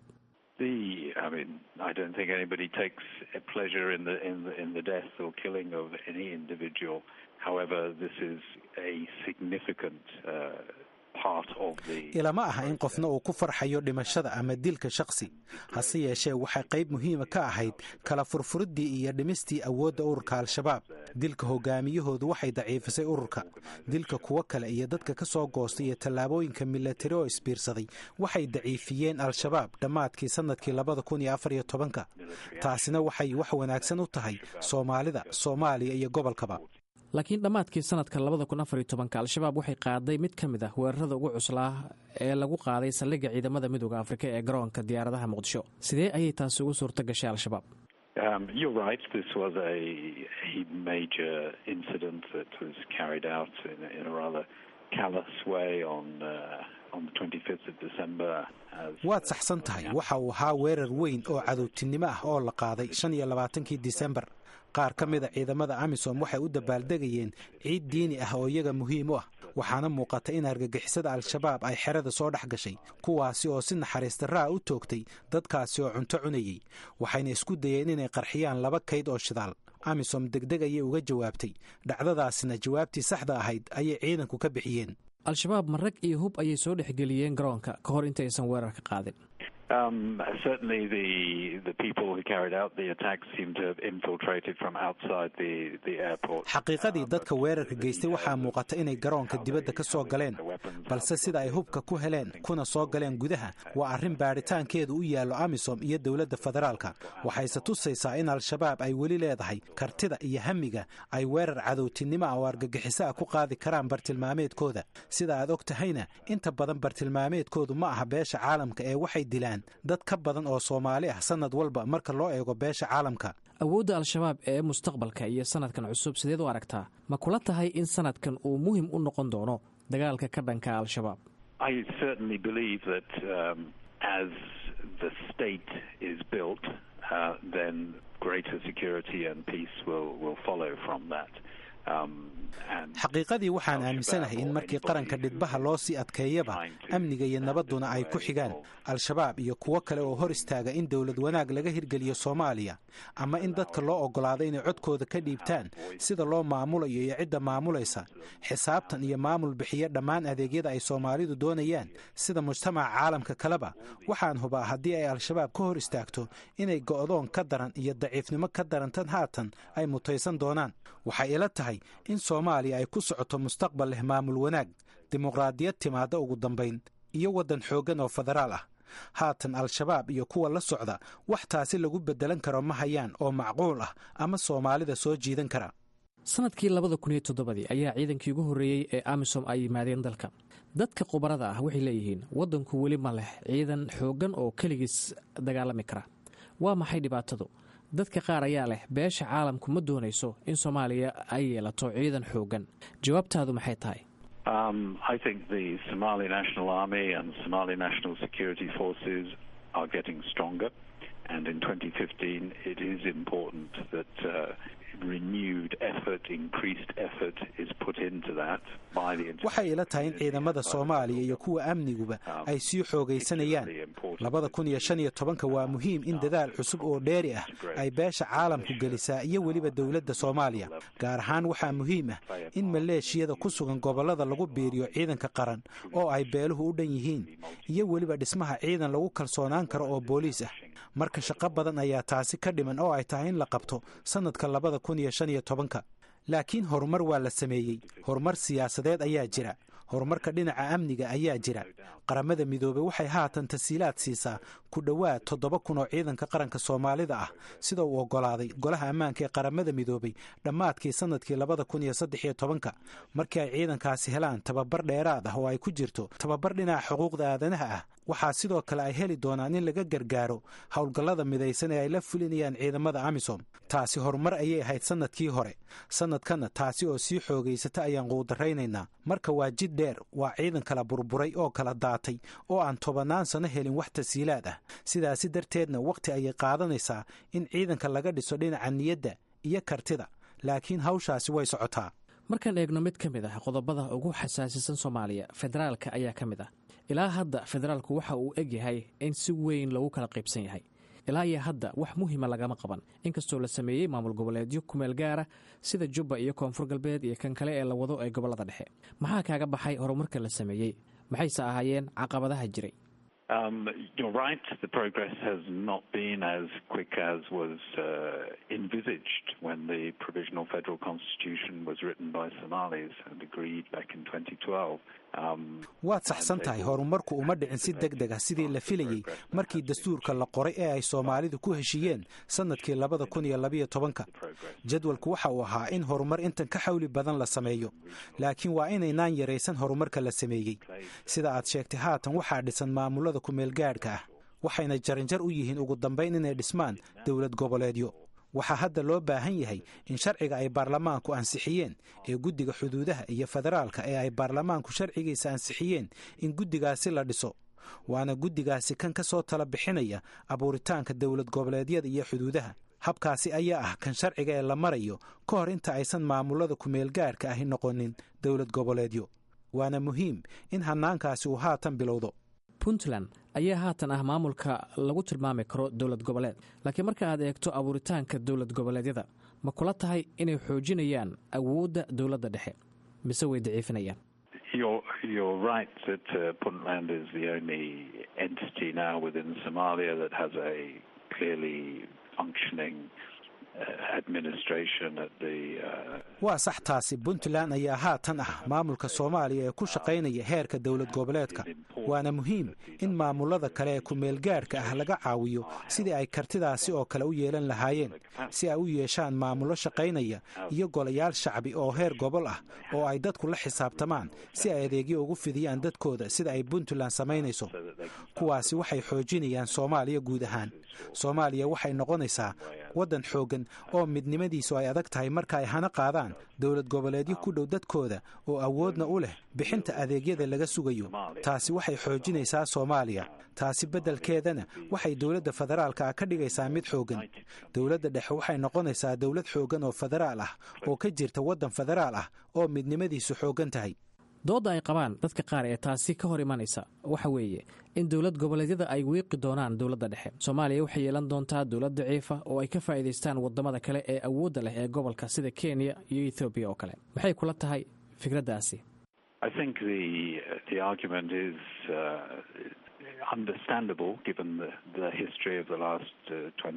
ilama aha in qofna uu ku farxayo dhimashada ama dilka shakhsi hase yeeshee waxay qayb muhiima ka ahayd kala furfuriddii iyo dhimistii awoodda ururka al-shabaab dilka hogaamiyahoodu waxay daciifisay ururka dilka kuwo kale iyo dadka ka soo goostay iyo tallaabooyinka milatari oo isbiirsaday waxay daciifiyeen al-shabaab dhammaadkii sannadkii labada kun iyo afar iyo tobanka taasina waxay wax wanaagsan u tahay soomaalida soomaaliya iyo gobolkaba laakiin dhammaadkii sanadka labada kun afar iyo tobanka al-shabaab waxay qaaday mid ka mid ah weerarada ugu cuslaa ee lagu qaaday saldhigga ciidamada midooda afrika ee garoonka diyaaradaha muqdisho sidee ayay taasi ugu suurto gashay al-shabaab waad saxsan tahay waxa uu ahaa weerar weyn oo cadowtinimo ah oo la qaaday shan iyo labaatankii disembar qaar ka mida ciidamada amisom waxay u dabaaldegayeen ciid diini ah oo iyaga muhiim u ah waxaana muuqata in argagixisada al-shabaab ay xerada soo dhex gashay kuwaasi oo si naxariistarraa u toogtay dadkaasi oo cunto cunayey waxayna isku dayeen inay qarxiyaan laba kayd oo shidaal amisom degdeg ayay uga jawaabtay dhacdadaasina jawaabtii saxda ahayd ayay ciidanku ka bixiyeen al-shabaab marag iyo hub ayay soo dhexgeliyeen garoonka ka hor intaysan weerarka qaadin Um, certainly, the the people who carried out the attack seem to have infiltrated from outside the the airport. xaqiiqadii dadka weerarka geystay waxaa muuqata inay garoonka dibadda ka soo galeen balse sida ay hubka ku heleen kuna soo galeen gudaha waa arrin baadhitaankeedu u yaallo amisom iyo dowladda federaalka waxayse tusaysaa in al-shabaab ay weli leedahay kartida iyo hamiga ay weerar cadowtinimo ah oo argagixiso ah ku qaadi karaan bartilmaameedkooda sida aad og tahayna inta badan bartilmaameedkoodu ma aha beesha caalamka ee waxay dilaan dad ka badan oo soomaali ah sanad walba marka loo eego beesha caalamka awoodda al-shabaab ee mustaqbalka iyo sanadkan cusub sideed u aragtaa ma kula tahay in sanadkan uu muhim u noqon doono dagaalka ka dhanka al-shabaab I certainly believe that um, as the state is built, uh, then greater security and peace will, will follow from that. xaqiiqadii waxaan aaminsanahay in markii qaranka dhidbaha loo sii adkeeyaba amniga iyo nabadduna ay ku xigaan al-shabaab iyo kuwo kale oo hor istaaga in dowlad wanaag laga hirgeliyo soomaaliya ama in dadka loo oggolaado inay codkooda ka dhiibtaan sida loo maamulayo iyo cidda maamulaysa xisaabtan iyo maamul bixiya dhammaan adeegyada ay soomaalidu doonayaan sida mujtamaca caalamka kaleba waxaan hubaa haddii ay al-shabaab ka hor istaagto inay go'doon ka daran iyo daciifnimo ka darantan haatan ay mutaysan doonaan waxay ila tahay in soomaaliya ay ku socoto mustaqbal leh maamul wanaag dimuqraadiyad timaadda ugu dambayn iyo waddan xooggan oo federaal ah haatan al-shabaab iyo kuwa la socda wax taasi lagu beddelan karo ma hayaan oo macquul ah ama soomaalida soo jiidan kara sanadkii labada kun iyo toddobadii ayaa ciidankii ugu horreeyey ee amisom ay yimaadeen dalka dadka khubarada ah waxay leeyihiin waddanku weli ma leh ciidan xooggan oo keligiis dagaalami kara waa maxay dhibaatadu dadka qaar ayaa leh beesha caalamku ma doonayso in soomaaliya ay yeelato ciidan xoogan jawaabtaadu maxay tahay Um, I think the Somali National Army and Somali National Security Forces are getting stronger, and in 2015 it is important that uh, renewed effort, increased effort is put into that by the waxay ila tahay in ciidamada soomaaliya iyo kuwa amniguba ay sii xoogaysanayaan labada kun iyo shan iyo tobanka waa muhiim in dadaal cusub oo dheeri ah ay beesha caalamku gelisaa iyo weliba dowladda soomaaliya gaar ahaan waxaa muhiim ah in maleeshiyada ku sugan gobollada lagu biiriyo ciidanka qaran oo ay beeluhu u dhan yihiin iyo weliba dhismaha ciidan lagu kalsoonaan karo oo booliis ah marka shaqo badan ayaa taasi ka dhiman oo ay tahay in la qabto sannadka labada kun iyo shan iyo tobanka laakiin horumar waa la sameeyey horumar siyaasadeed ayaa jira horumarka dhinaca amniga ayaa jira qaramada midoobey waxay haatan tasiilaad siisaa ku dhowaad toddoba kun oo ciidanka qaranka soomaalida ah sida uu oggolaaday golaha ammaanka ee qaramada midoobey dhammaadkii sannadkii labada kun iyo saddex iyo tobanka markii ay ciidankaasi helaan tababar dheeraad ah oo ay ku jirto tababar dhinaca xuquuqda aadanaha ah waxaa sidoo kale ay heli doonaan in laga gargaaro howlgallada midaysan ee ay la fulinayaan ciidamada amisom taasi horumar ayay ahayd sannadkii hore sannadkanna taasi oo sii xoogaysata ayaan quudaraynaynaa marka waa jid dheer waa ciidan kala burburay oo kala daatay oo aan tobannaan sano helin wax tasiilaad ah sidaasi darteedna wakhti ayay qaadanaysaa in ciidanka laga dhiso dhinaca niyadda iyo kartida laakiin hawshaasi way socotaa markaan eegno mid ka mid ah qodobada ugu xasaasisan soomaaliya federaalka ayaa ka mid ah ilaa hadda federaalku waxa uu eg yahay in si weyn lagu kala qaybsan yahay ilaa iyo hadda wax muhima lagama qaban inkastoo la sameeyey maamul goboleedyo kumeel gaara sida jubba iyo koonfur galbeed iyo kan kale ee la wado ee gobollada dhexe maxaa kaaga baxay horumarka la sameeyey maxayse ahaayeen caqabadaha jiray Um, you're right. The progress has not been as quick as was uh, envisaged when the provisional federal constitution was written by Somalis and agreed back in 2012. Um, waad saxsan tahay horumarku uma dhicin si deg deg ah sidii la filayey markii dastuurka la qoray ee ay soomaalidu ku heshiiyeen sannadkii labada kun iyo labayo tobanka jadwalku waxa uu ahaa in horumar intan ka xawli badan la sameeyo laakiin waa inaynaan yaraysan horumarka la sameeyey sida aad sheegtay haatan waxaa dhisan maamulada kumeelgaadhka ah waxayna jaranjar u yihiin ugu dambayn inay dhismaan dowlad goboleedyo waxaa hadda loo baahan yahay in sharciga ay baarlamaanku ansixiyeen ee guddiga xuduudaha iyo federaalka ee ay baarlamaanku sharcigiisa ansixiyeen in guddigaasi la dhiso waana guddigaasi kan ka soo tala bixinaya abuuritaanka dowlad goboleedyada iyo xuduudaha habkaasi ayaa ah kan sharciga ee la marayo ka hor inta aysan maamulada kumeelgaadhka ahi noqonin dowlad goboleedyo waana muhiim in hannaankaasi uu haatan bilowdo puntland ayaa haatan ah maamulka lagu tilmaami karo dowlad goboleed laakiin marka aad eegto abuuritaanka dowlad goboleedyada ma kula tahay inay xoojinayaan awoodda dowladda dhexe mise way daciifinayaan You're, you're right that uh, Puntland is the only entity now within Somalia that has a clearly functioning uh, administration at the. Uh, waa sax taasi puntland ayaa haatan ah maamulka soomaaliya ee ku shaqaynaya heerka dowlad goboleedka waana muhiim in maamulada kale ee kumeelgaadhka ah laga caawiyo sidii ay kartidaasi oo kale u yeelan lahaayeen si ay u yeeshaan maamullo shaqaynaya iyo golayaal shacbi oo heer gobol ah oo ay dadku la xisaabtamaan si ay adeegyo ugu fidiyaan dadkooda sida ay puntland samaynayso kuwaasi waxay xoojinayaan soomaaliya guud ahaan soomaaliya waxay noqonaysaa waddan xooggan oo midnimadiisu ay adag tahay marka ay hana qaadaan dowlad goboleedyo ku dhow dadkooda oo awoodna u leh bixinta adeegyada laga sugayo taasi waxay xoojinaysaa soomaaliya taasi beddelkeedana waxay dowladda federaalka ah ka dhigaysaa mid xooggan dowladda dhexe waxay noqonaysaa dowlad xooggan oo federaal ah oo ka jirta waddan federaal ah oo midnimadiisu xooggan tahay doodda ay qabaan dadka qaar ee taasi ka hor imanaysa waxa weeye in dowlad goboleedyada ay wiiqi doonaan dowladda dhexe soomaaliya waxay yeelan doontaa dowlad daciifa oo ay ka faa'iidaystaan waddamada kale ee awoodda leh ee gobolka sida kenya iyo ethoobiya oo kale maxay kula tahay fikraddaasi I think the the argument is uh, understandable given the, the history of the last uh,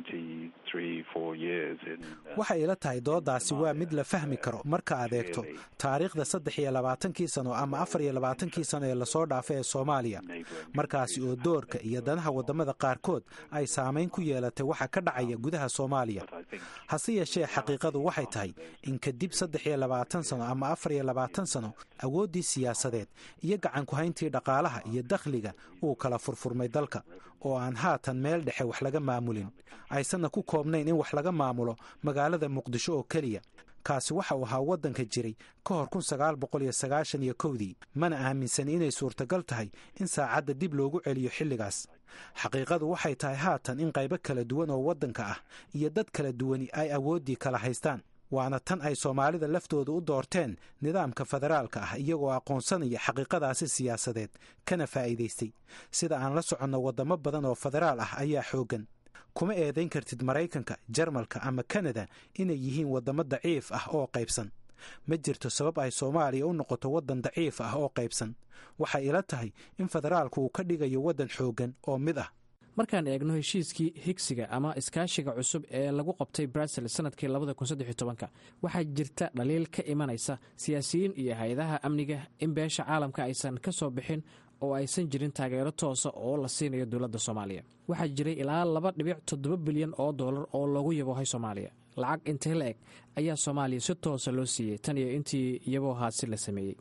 23, 4 years in uh, waxay ila tahay dooddaasi waa mid la fahmi karo marka aad eegto taariikhda saddex iyo labaatankii sano ama afar iyo labaatankii sano ee lasoo dhaafay ee soomaaliya markaasi oo doorka iyo danaha waddamada qaarkood ay saamayn ku yeelatay waxa ka dhacaya gudaha soomaaliya hase yeeshee xaqiiqadu waxay tahay in kadib saddex iyo labaatan sano ama afar iyo labaatan sano awooddii siyaasadeed iyo gacanku hayntii dhaqaalaha iyo dakhliga uu kala kala furfurmay dalka oo aan haatan meel dhexe wax laga maamulin aysanna ku koobnayn in wax laga maamulo magaalada muqdisho oo keliya kaasi waxa uu ahaa waddanka jiray ka hor kun sagaal boqol iyo sagaashan iyo kowdii mana aaminsani inay suurtagal tahay in saacadda dib loogu celiyo xilligaas xaqiiqadu waxay tahay haatan in qaybo kala duwan oo waddanka ah iyo dad kala duwani ay awooddii kala haystaan waana tan ay soomaalida laftooda u doorteen nidaamka federaalka ah iyagoo aqoonsanaya xaqiiqadaasi siyaasadeed kana faa'iidaystay sida aan la soconno waddamo badan oo federaal ah ayaa xooggan kuma eedayn kartid maraykanka jarmalka ama kanada inay yihiin waddamo daciif ah oo qaybsan ma jirto sabab ay soomaaliya u noqoto waddan daciif ah oo qaybsan waxay ila tahay in federaalku uu ka dhigayo waddan xooggan oo mid ah markaan eegno heshiiskii higsiga ama iskaashiga cusub ee lagu qabtay brussels sanadkii waxaa jirta dhaliil ka imanaysa siyaasiyiin iyo hay-adaha amniga in beesha caalamka aysan ka soo bixin oo aysan jirin taageero toosa oo la siinayo dowladda soomaaliya waxaa jiray ilaa laba dhibic toddoba bilyan oo dollar oo loogu yaboohay soomaaliya lacag intee la eg ayaa soomaaliya si toosa loo siiyey tan iyo intii yaboohaasi la sameeyey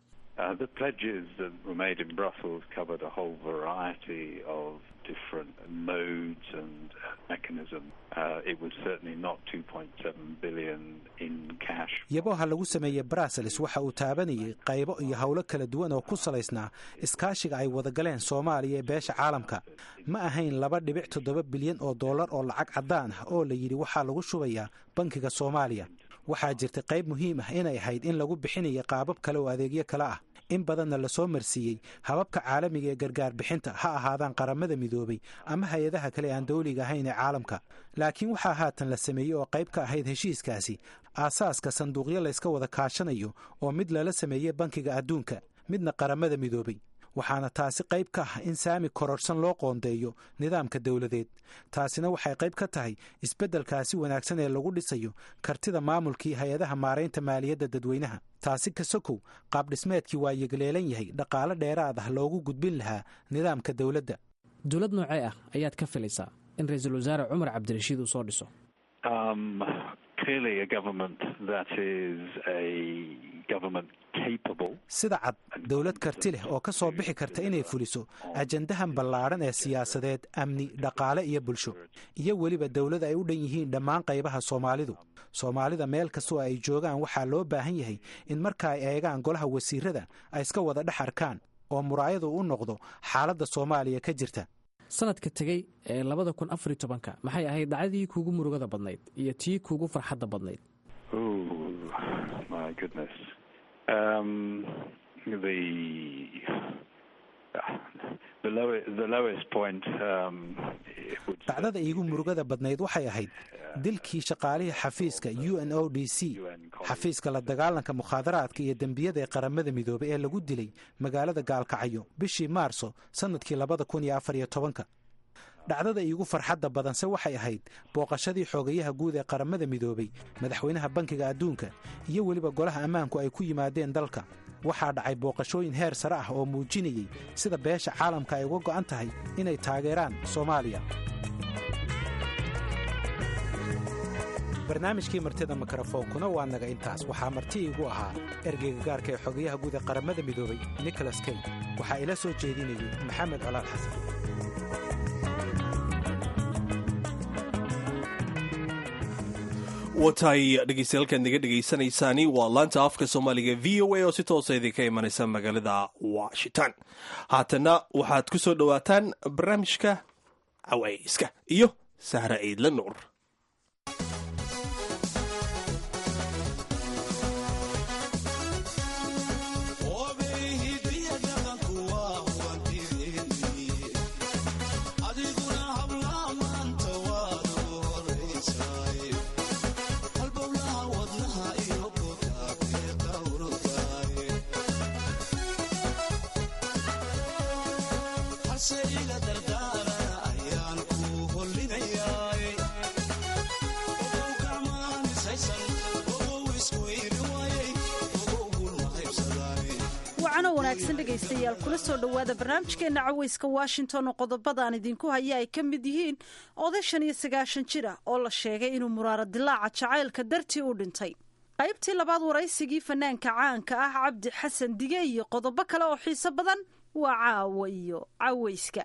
yabooha lagu sameeyey brussels waxa uu taabanayay qaybo iyo howlo kala duwan oo ku salaysnaa iskaashiga ay wadagaleen soomaaliya ee beesha caalamka ma ahayn laba dhibic toddoba bilyan oo dollar oo lacag caddaan ah oo la yidhi waxaa lagu shubayaa bankiga soomaaliya waxaa jirta qayb muhiim ah inay ahayd in lagu bixinaya qaabab kale oo adeegyo kale ah in badanna lasoo marsiiyey hababka caalamiga ee gargaar bixinta ha ahaadaan qaramada midoobay ama hay-adaha kale aan dawliga ahayn ee caalamka laakiin waxaa haatan la sameeyey oo qayb ka ahayd heshiiskaasi aasaaska sanduuqyo layska wada kaashanayo oo mid lala sameeyey bankiga adduunka midna qaramada midoobay waxaana taasi qayb ka ah in saami kororhsan loo qoondeeyo nidaamka dowladeed taasina waxay qayb ka tahay isbeddelkaasi wanaagsan ee lagu dhisayo kartida maamulkii hay-adaha maaraynta maaliyadda dadweynaha taasi ka sokow qaabdhismeedkii waa yegleelan yahay dhaqaale dheeraad ah loogu gudbin lahaa nidaamka dowladda dowlad noocee ah ayaad ka filaysaa in ra-iisul wasaare cumar cabdirashiid uu soo dhiso sida cad dowlad karti leh oo ka soo bixi karta inay fuliso ajandahan ballaadhan ee siyaasadeed amni dhaqaale iyo bulsho iyo weliba dowlad ay u dhan yihiin dhammaan qaybaha soomaalidu soomaalida meel kastoo ay joogaan waxaa loo baahan yahay in marka ay eegaan golaha wasiirada ay iska wada dhex arkaan oo muraayadu u noqdo xaaladda soomaaliya ka jirta sanadka tegey ee labada kun afar iyo tobanka maxay ahayd dhacdadii kuugu murugada badnayd iyo tii kuugu farxadda badnayd dhacdada iigu murugada badnayd waxay ahayd dilkii shaqaalihii xafiiska u n o d c xafiiska la dagaalanka mukhaadaraadka iyo dembiyada ee qaramada midoobay ee lagu dilay magaalada gaalkacyo bishii maarso sannadkii labada kun iyo afar iyo tobanka dhacdada iigu farxadda badanse waxay ahayd booqashadii xoogayaha guud ee qaramada midoobay madaxweynaha bankiga adduunka iyo weliba golaha ammaanku ay ku yimaadeen dalka waxaa dhacay booqashooyin heer sare ah oo muujinayey sida beesha caalamka ay uga go'an tahay inay taageeraan soomaaliya barnaamijkii martida mikrofoonkuna waa naga intaas waxaa marti iigu ahaa ergeyga gaarka ee xogayaha guud ee qaramada midoobay nicholas key waxaa ila soo jeedinayay maxamed colaal xasan watahay dhegeystayaaalkaad naga dhegaysanaysaani waa laanta afka soomaaliga v o a oo si toosa idinka imanaysa magaalada washington haatana waxaad ku soo dhowaataan barnaamijka cawayska iyo sahra ciidla nuur wanaagsan dhegaystayaal kula soo dhowaada barnaamijkeena caweyska washington oo qodobadaan idinku haya ay ka mid yihiin oday shan iyo sagaashan jir ah oo la sheegay inuu muraaro dilaaca jacaylka dartii u dhintay qaybtii labaad waraysigii fanaanka caanka ah cabdi xasan dige iyo qodobo kale oo xiiso badan waa caawa iyo cawayska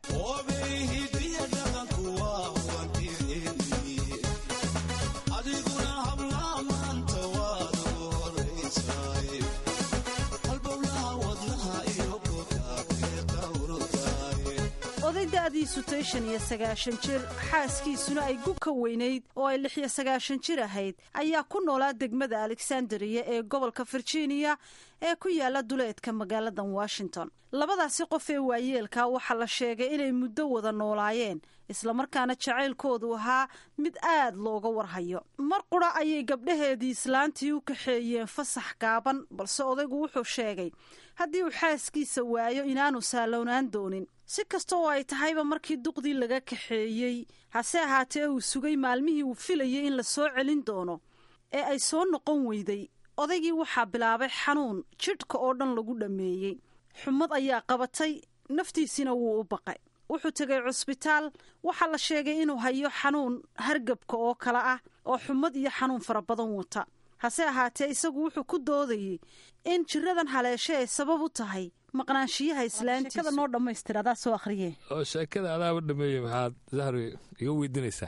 oday da'diisu tayshan iyo sagaashan jir xaaskiisuna ay gu ka weynayd oo ay lix iyo sagaashan jir ahayd ayaa ku noolaa degmada alexandria ee gobolka virginia ee ku yaala duleedka magaaladan washington labadaasi qof ee waayeelka waxaa la sheegay inay muddo wada noolaayeen islamarkaana jacaylkoodu ahaa mid aad looga warhayo mar qura ayay gabdhaheedii islaantii u kaxeeyeen fasax gaaban balse odaygu wuxuu sheegay haddii uu xaaskiisa waayo inaanu saalownaan doonin si kasta oo ay tahayba markii duqdii laga kaxeeyey hase ahaatee uu sugay maalmihii uu filayay in la soo celin doono ee ay soo noqon weyday odaygii waxaa bilaabay xanuun jidhka oo dhan lagu dhammeeyey xumad ayaa qabatay naftiisina wuu u baqay wuxuu tegay cusbitaal waxaa la sheegay inuu hayo xanuun hargabka oo kale ah oo xumad iyo xanuun fara badan wata hase ahaatee isagu wuxuu ku doodayey in jiradan haleeshe ay sabab u tahay maqnaanshiyaha islaantiisa noo dhammaystir adaa soo akhriye oo sheekada adaaba dhameeyey maxaad zahroy iga weydiinaysaa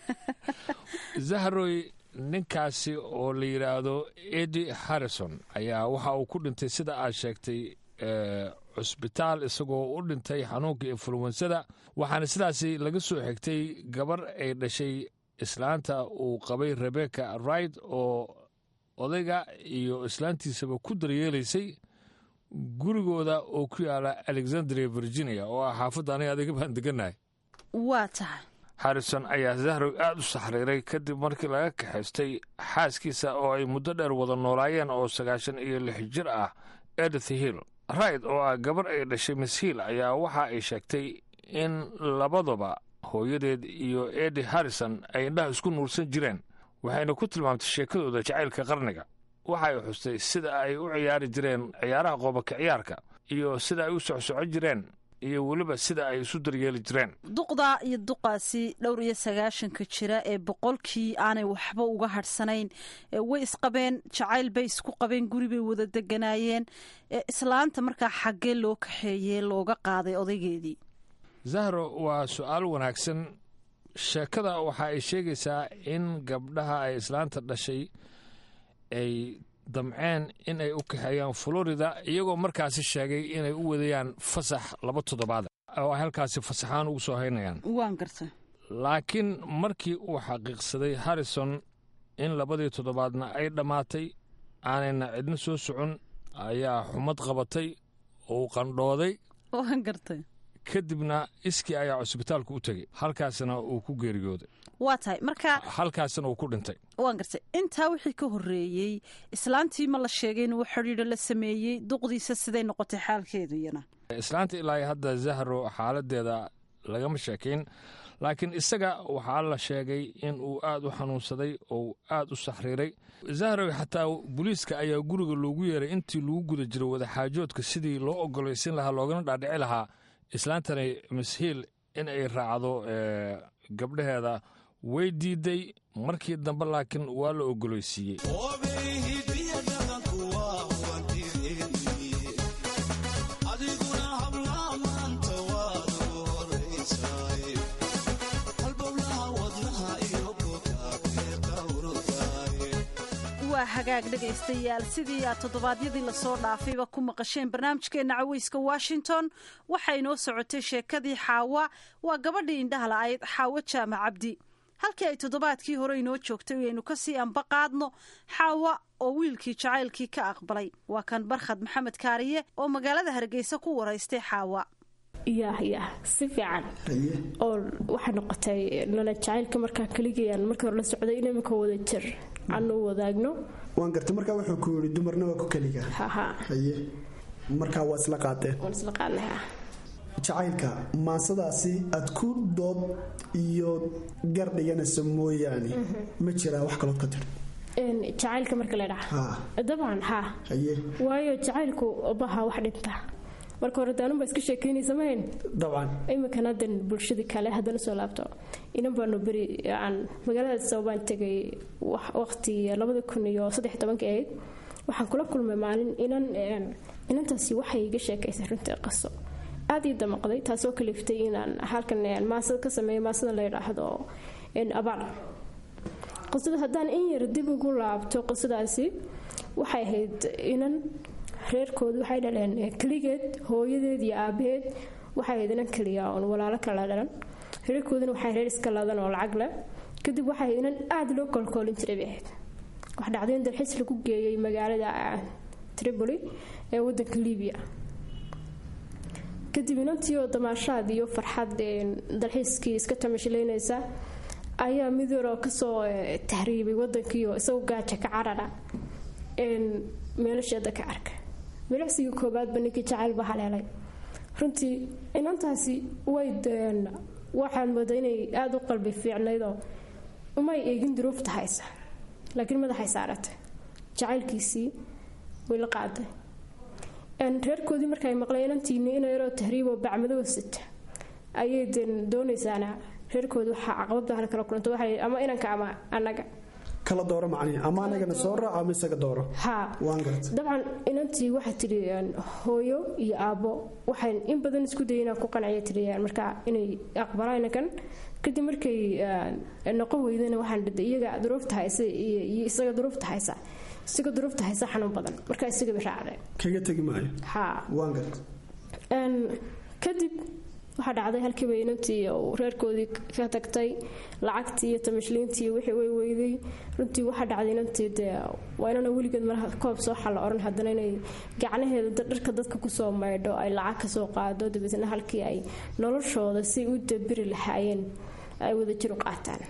zahroy ninkaasi oo la yidhaahdo edi harrison ayaa waxa uu ku dhintay sida aad sheegtay cusbitaal isagoo u dhintay xanuunka influwensada waxaana sidaasi laga soo xigtay gabar ay dhashay islaanta uu qabay rebecca wright oo odayga iyo islaantiisaba ku daryeelaysay gurigooda oo ku yaala alexandria virginia oo ah xaafadda aniga adiga baan degannahay waa tahay harrison ayaa zahrow aad u saxriiray kadib markii laga kaxaystay xaaskiisa oo ay muddo dheer wada noolaayeen oo sagaashan iyo lix jir ah edith hill rayd oo ah gabar ay dhashay miss hill ayaa waxa ay sheegtay in labaduba hooyadeed iyo edi harrison ay indhaha isku nuursan jireen waxayna ku tilmaamtay sheekadooda jacaylka qarniga waxa ay xustay sida ay u ciyaari jireen ciyaaraha qoobaka ciyaarka iyo sida ay u socsoco jireen iyo weliba sida ay isu daryeeli jireen duqda iyo duqaasi dhowr iyo sagaashanka jira ee boqolkii aanay waxba uga hadhsanayn way isqabeen jacayl bay isku qabeen guri bay wada deganaayeen islaanta markaa xaggee loo kaxeeyey looga qaaday odaygeedii zahro waa su-aal wanaagsan sheekada waxa ay sheegaysaa in gabdhaha ay islaanta dhashay ay damceen in ay u kaxeeyaan florida iyagoo markaasi sheegay inay u wadayaan fasax laba toddobaad oo ay halkaasi fasaxaan ugu soo haynayaan waan garta laakiin markii uu xaqiiqsaday harrison in labadii toddobaadna ay dhammaatay aanayna cidna soo socon ayaa xumad qabatay oo uu qandhooday waan gartay kadibna iskii ayaa cusbitaalku u tegey halkaasna uu ku geeriyooday waa tahay marka halkaasna uu ku dhintay waan gartay intaa wixii ka horreeyey islaantii ma la sheegay inuu xidhiidho la sameeyey duqdiisa siday noqotay xaalkeedu iyana islaanta ilaa hadda zahro xaaladeeda lagama sheekayn laakiin isaga waxaa la sheegay in uu aad u xanuunsaday oo aad u saxriiray zahrow xataa booliiska ayaa guriga loogu yeeray intii lagu guda jiray wadaxaajoodka sidii loo ogolaysin lahaa loogana dhaadhici lahaa islaantani mashiil in ay raacdo gabdhaheeda way diiday markii dambe laakiin waa la ogolaysiiyey waa hagaag dhegaystayaal sidii aad toddobaadyadii lasoo dhaafayba ku maqasheen barnaamijkeenna caweyska washington waxaa inoo socotay sheekadii xaawa waa gabadhii indhaha la'ayd xaawo jaamac cabdi halkii ay toddobaadkii hore inoo joogtay aynu kasii anba qaadno xaawa oo wiilkii jacaylkii ka aqbalay waa kan barkhad maxamed kaariye oo magaalada hargeysa ku waraystay xaawa yah yah si fiican oo waxay noqotay nolol jacaylka markaa keligayaan markii hore la socday in imika wada jir aan u wadaagno waan gartay markaa wuxuu ku yidhi dumarna waa ku keliga haha haye markaa waa isla qaateen waan isla qaadnay jacaylka maansadaasi aad ku dood iyo gar dhiganaysa mooyaane ma jiraa wax kalood ka tiri jacaylka marka la dhaca dabcan haa haye waayo jacaylku baha wax dhinta marka hore daanunbaa iska sheekeynaysa mahayn dabcan iminkan haddan bulshadii kale haddana soo laabto inan baanu beri aan magaalada sababaan tegay waqti labada kun iyo saddex tobanka ahayd waxaan kula kulmay maalin inan inantaasi waxay iga sheekaysay runtii qaso aada ii damaqday taasoo kaliftay inaan halkan maasad ka sameeyo maasada la yidhaahdo abaal qisada haddaan in yar dib ugu laabto qisadaasi waxay ahayd inan reerkooda waxay dhaleen keligeed hooyadeed iyo aabaheed waxay ahayd inan keliya oon walaalo kala dhalan reerkoodana waxay reer iska ladan oo lacag leh kadib waxay inan aada loo koolkoolin jiray bay ahayd wax dhacday in dalxiis lagu geeyay magaalada tripoli ee wadanka libiya kadib inantii oo damaashaad iyo farxad dalxiiskii iska tamashilaynaysa ayaa mid yaroo kasoo tahriibay wadankiioo isagoo gaaja ka carara meelasheeda ka arka milicsigii koobaadba ninkii jacayl baa haleelay runtii inantaasi way waxaan mooda inay aada u qalbi fiicnaydoo umay eegin duruufta haysa laakiin madaxay saaratay jacaylkiisii way la qaaday reerkoodii markaay maqleen inantiini ina yaroo tahriiboo bacmadoo sita ayay doonaysaana reerkooda waxaa caqabada hal kala kulanta waxay ama inanka ama annaga kala dooro macnihi ama anagana soo raac ama isaga dooro haa waan garta dabcan inantii waxaa tidhi hooyo iyo aabbo waxay in badan isku dayay inaan ku qanciya tidhi marka inay aqbalaan inankan kadib markay noqon weydana waxaan dhida iyaga duruufta haysa iyo isaga duruufta haysa isaga duruufta haysa xanuun badan marka isagaba raacday kaga tegi maayo haa waan garta kadib waxaa dhacday halkiiba inantii uu reerkoodii ka tagtay lacagtii iyo tamashliintii wixii way weyday runtii waxaa dhacday inantii dee waa inana weligeed malaha koob soo xalla oran haddana inay gacnaheeda dharka dadka kusoo maydho ay lacag kasoo qaado dabeetna halkii ay noloshooda si u dabiri lahaayeen ay wadajir u qaataan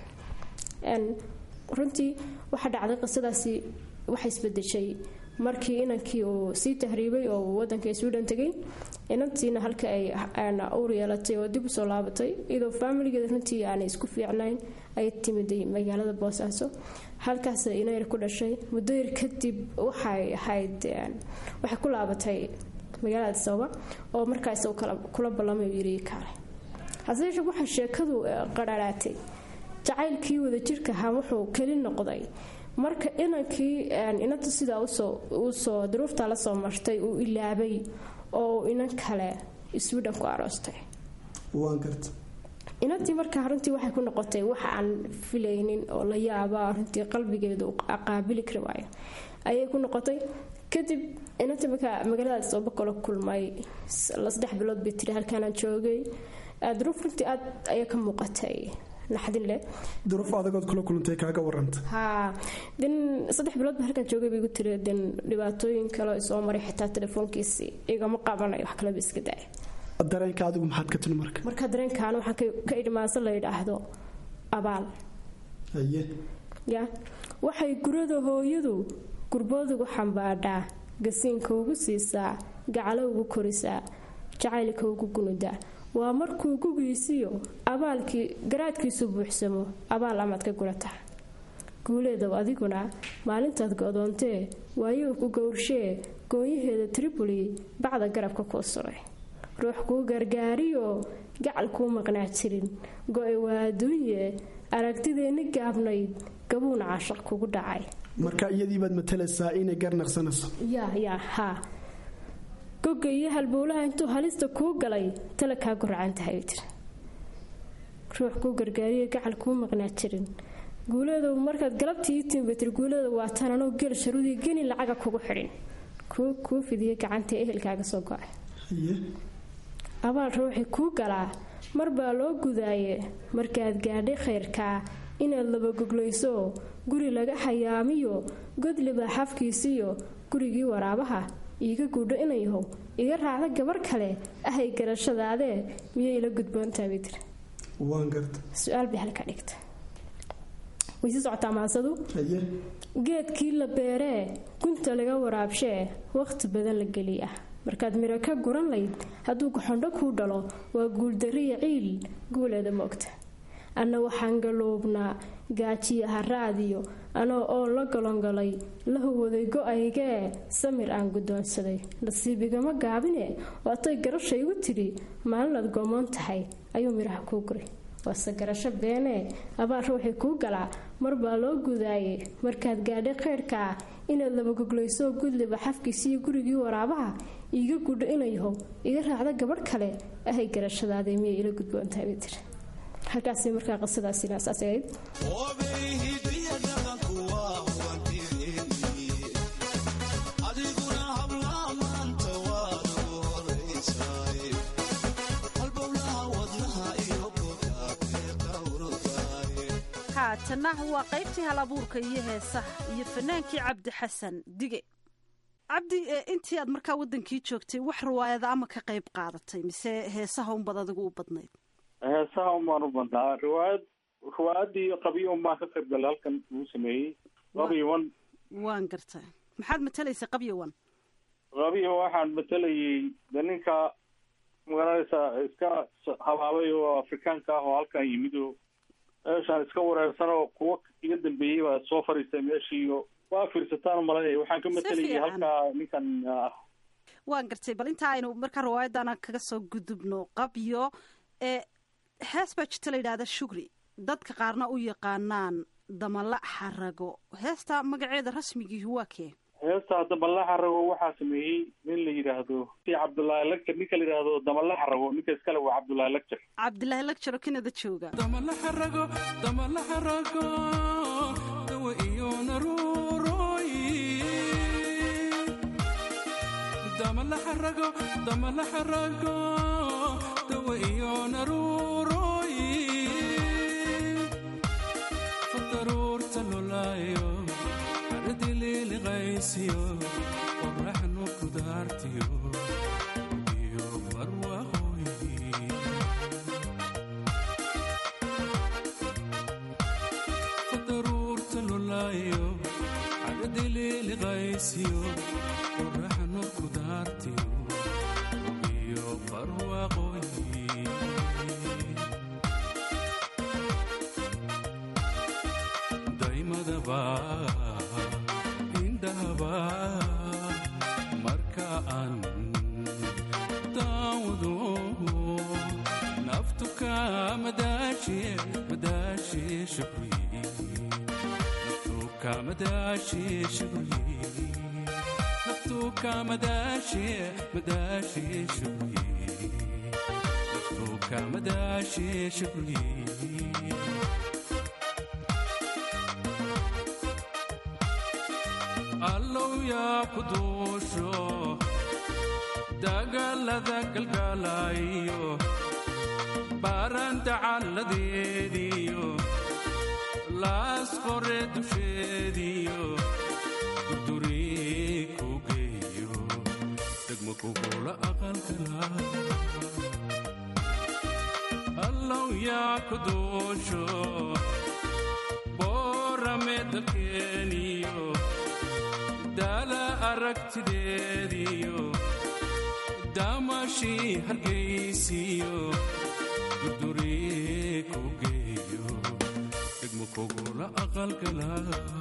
runtii waxaa dhacday qisadaasi waxay isbedeshay markii inankii uu sii tahriibay oo uu wadanka sweden tegay inantiina halka ay uur yeelatay oo dib usoo laabatay iyadoo faamiligeeda runtii aanay isku fiicnayn ay timiday magaalada boosaaso halkaas inayar ku dhashay muddo yar kadib waxay ahayd waxay ku laabatay magaalada adisababa oo markaas kula ballamay yiri kaale hase yeeshee waxaa sheekadu qararaatay jacaylkii wadajirka ahaa wuxuu keli noqday marka inankii inanta sidaa usoo duruufta la soo martay uu ilaabay oo inan kale sweden ku aroostay waan garta inantii markaa runtii waxay ku noqotay wax aan filaynin oo la yaaba runtii qalbigeedu qaabili kari waayo ayay ku noqotay kadib inantii markaa magaalada sooba kala kulmay saddex bilood bay tiri halkaanaan joogay duruuf runtii aad ayaa ka muuqatay naxdin leh duruuf adagood kula kulantay kaaga waranta haa den saddex bilood ba halkan joogay bay igu tiri den dhibaatooyin kale oo soo maray xitaa telefoonkiisi igama qabanayo wax kaleba iska daaya dareenka adigu maxaad ka tuni marka marka dareenkan waxaan ka idhmaansan la yidhaahdo abaal haye ya waxay gurada hooyadu gurboodugu xambaadhaa gasiinka ugu siisaa gacalo ugu korisaa jacaylka ugu gunudaa waa markuu gugiisiyo abaalkii garaadkiisu buuxsamo abaal amaad ka gurataa guuleedow adiguna maalintaad go-doontee waayuu ku gowrshee goonyaheeda tripoli bacda garabka kuu suray ruux kuu gargaariyo gacal kuu maqnaa jirin go-e waa adduunye aragtideenni gaabnayd gabuuna caashaq kugu dhacay marka iyadiibaad matalaysaa inay garnaqsanayso yaa yaa haa goga iyo halbowlaha intuu halista kuu galay tala kaa guracan tahay tiri ruux kuu gargaariyo gacal kuu maqnaa jirin guuleedow markaad galabtii ii timi bay tiri guuleedow waa tan anoo gel sharudii geni lacaga kugu xidhin kuu fidiyay gacantae ehelkaaga soo go-ay abaal ruuxii kuu galaa mar baa loo gudaaye markaad gaadhay khayrkaa inaad labagoglayso guri laga xayaamiyo godlibaa xafkiisiyo gurigii waraabaha iiga guudho inayahow iga raacda gabar kale ahay garashadaadee miyay ila gudboontaabay tiri waan garta su-aal bay halka dhigta way sii socotaa maasadu geedkii la beeree gunta laga waraabshee wakhti badan la geliya markaad miro ka guran layd hadduu gaxondho kuu dhalo waa guuldariya ciil guuleeda moogta anna waxaan galoobnaa gaajiya haraadiyo anoo oo la golongalay la huwaday go-aygee samir aan guddoonsaday nasiibigama gaabine waatay garasha igu tidhi maalinaad goomoon tahay ayuu midhaha kuu guray waase garasho beenee abaal ruuxii kuu galaa marbaa loo gudaaye markaad gaadhay khayrkaa inaad labagoglayso gudliba xafkiisiiyo gurigii waraabaha iiga gudho inayahow iga raacda gabadh kale ahay garashadaadee miyay ila gudboontahay bay tiri halkaas markaa qisadaasina saas ahayd haatana waa qaybtii hal abuurka iyo heesaha iyo fanaankii cabdi xasan dige cabdi intii aad markaa wadankii joogtay wax riwaayada ama ka qayb qaadatay mise heesaha unbad adigu u badnayd heesaha umaan u badnaa riwaayad riwaayadii qabiyo unbaan ka qayb galay halkan uu sameeyey qabiyowan waan gartay maxaad matalaysay qabyowan qabiyo waxaan matalayay de ninka magaranaysaa iska habaabay oo afrikaanka ah oo halkan yimid oo meeshaan iska wareersan oo kuwa iga dambeeyey baa soo fariistay meeshiiyo waa fiirsataan umalanaya waxaan ka matalayay halkaa ninkan waan gartay bal inta aynu markaa riwaayadana kaga soo gudubno qabyo ee hees baa jirta la yidhaahda shugri dadka qaarna u yaqaanaan damala xarago heesta magaceeda rasmigiihi waa kee heesta damala xarago waxaa sameeyey nin la yidhaahdo si cabdullaahi lagjar ninka la yidhaahdo damala xarago ninka iskale waa cabdullaahi lagjar cabdilaahi lagjar oo kanada jooga damala xarago damala xarago dawa iyo naruuroy damala xarago damala xarago dawa iyo naruuroy fadaruurta lolaayo aradililiqaysiyo qoraxnu kudaartiyo iyo barwaqooy fadaruurta lolaayo aradililiqaysiyo qoraxnu kudaartiyo iyo barwaqooy daymadaba indhahaba marka aan daawado naftuka madaashiye madaashiye shukri naftuka madaashiye shukri naftuka madaashiye madaashiye shukri naftuka madaashiye shukri allow yaa ku duusho dagaalada galgaalayo baaranta calladeediyo laas qore dusheediyo durduri ku geeyo degmo kugula aqalkala allow yaa ku duusho boorame dalkeeniyo daala aragtideediyo daamashii hargaysiyo durduri ku geeyo degmo kugula aqalkala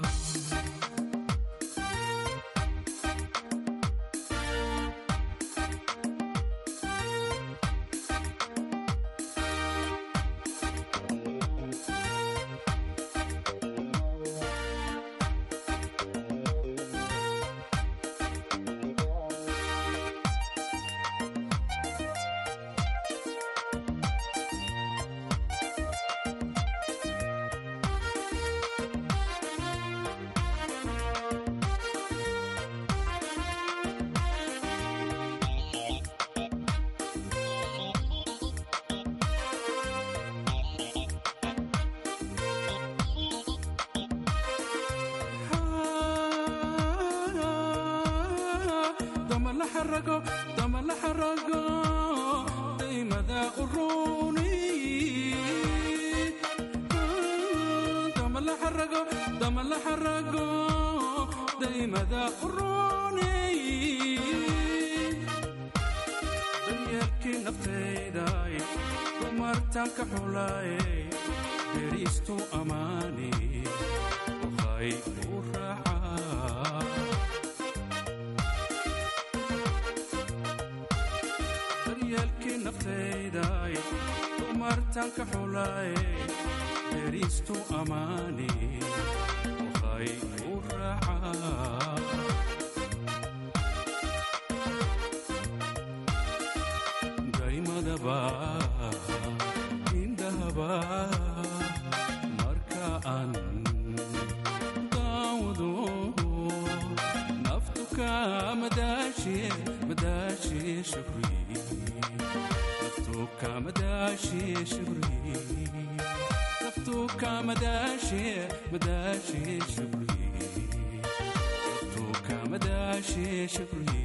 damala xarago daymada uruni damala xarago damala xarago daymada uruni daryaalkii naftayday dumartanka xulaaye deriistu amaani waxay u raacaa daryaalkii naftayday dumartanka xulaaye heristu amaane waxay u raacaa daymadaba indhahaba marka aan daawado naftu ka madaashe madaashe shukri naftu ka madaashe shukri naftu ka madaashe madaashe shukri naftu ka madaashe shukri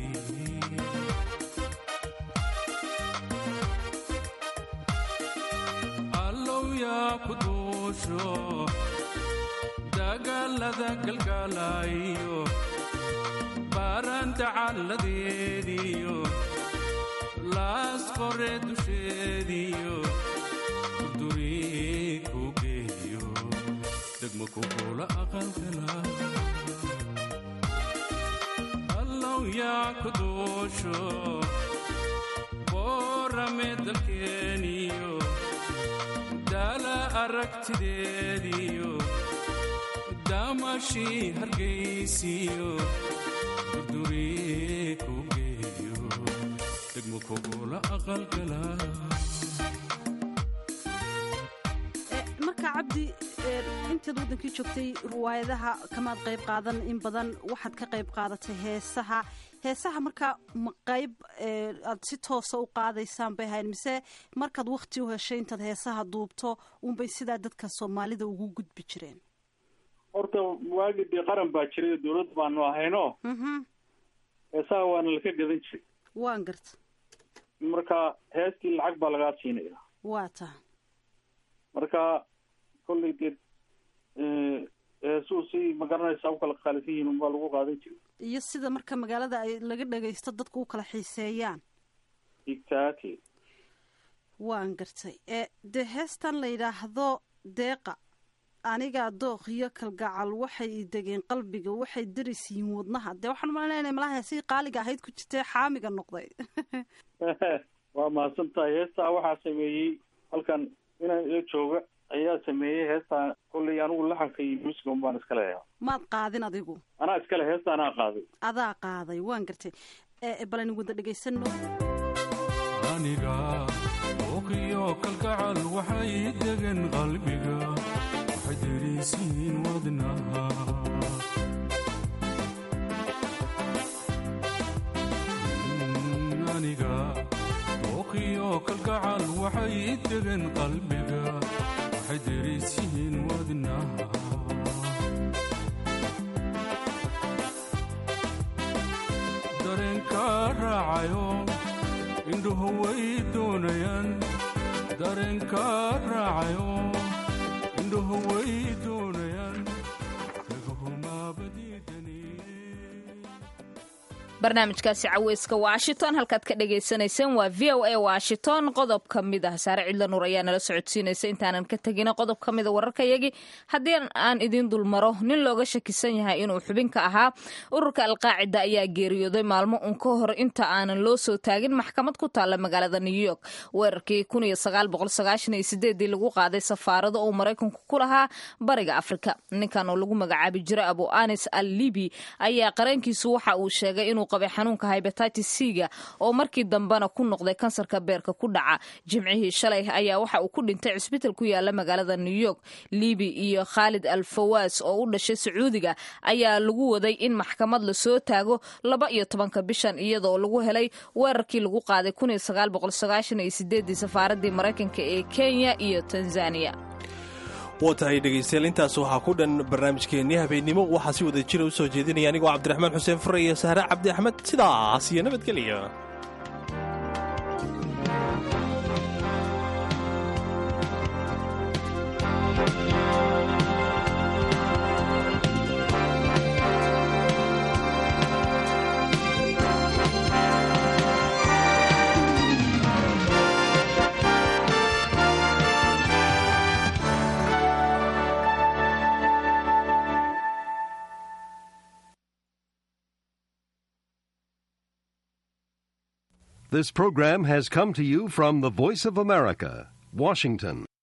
allow yaa ku duusho dagaalada galgaalayo baaranta calladeediyo laas qore dusheediyo kurduri ku geeyo degmo kugula aqalkala allow yaa ku duusho boorame dalkeeniyo daala aragtideediyo daamashii hargaysiyo durduri ku geeyo degmo kugula aqalgala marka cabdi intaad waddankii joogtay riwaayadaha kamaad qayb qaadan in badan waxaad ka qayb qaadatay heesaha heesaha markaa ma qayb aad si toosa u qaadaysaan bay ahayn mise markaad wakti u heshay intaad heesaha duubto unbay sidaa dadka soomaalida ugu gudbi jireen horta waagii dee qaran baa jiray dowlad baanu ahayno heesaha waana laka gadan jiray waan garta marka heestii lacag baa lagaa siinaya waa taha marka kollay dee heesuu si magaranaysa u kala qaalisan yihiin unbaa lagu qaadan jiray iyo sida marka magaalada ay laga dhagaysto dadku u kala xiiseeyaan exactly waan gartay ee dee heestan la yidhaahdo deeqa anigaa dooq iyo kalgacal waxay degeen qalbiga waxay daris yihiin wadnaha dee waxaan umalanaya inay malaha heesihii qaaliga ahayd ku jirtee xaamiga noqday waa mahadsan tahay heestaa waxaa sameeyey halkan inaan ila jooga ayaa sameeyey heestaa kollay anigu laxanka iyo musica un baan iska leeyaha maad qaadin adigu anaa iskale heesta anaa qaaday adaa qaaday waan gartay ee bal aynu wada dhegaysano aniga ooqiyo kalgacal waxay degan qalbiga waxay derisiin wadnaha aniga ooqiyo kalgacal waxay degan qalbiga waxay derisiin wadnaha dareenka raacayo indhuhu way doonayaan dareenka raacayo indhuhu way doonayaan barnaamijkaasi caweyska washington halkaad ka dhagaysanayseen waa v o a washington qodob ka mid ah saare cidla nuur ayaa nala socodsiinaysa intaanan ka tegina qodob ka mida wararkayagii haddii aan idiin dulmaro nin looga shakisan yahay inuu xubin ka ahaa ururka alqaacida ayaa geeriyooday maalmo un ka hor inta aanan loo soo taagin maxkamad ku taalla magaalada new york weerarkii dii lagu qaaday safaarado uu maraykanku ku lahaa bariga afrika ninkan oo lagu magacaabi jiray abu anis al libi ayaa qarankiisu waxa uu sheegay inuu qabay xanuunka hybatitis c-ga oo markii dambena ku noqday kansarka beerka ku dhaca jimcihii shalay ayaa waxa uu ku dhintay cisbital ku yaala magaalada new york libi iyo khaalid al fawaas oo u dhashay sacuudiga ayaa lagu waday in maxkamad lasoo taago laba iyo tobanka bishan iyadoo lagu helay weerarkii lagu qaaday safaaradii maraykanka ee kenya iyo tanzania waa tahay dhegaystayaal intaas waxaa ku dhan barnaamijkeennii habeennimo waxaa si wada jira u soo jeedinaya anigoo cabdiraxmaan xuseen fure iyo sahre cabdi axmed sidaas iyo nabadgelya This program has come to you from the Voice of America, Washington.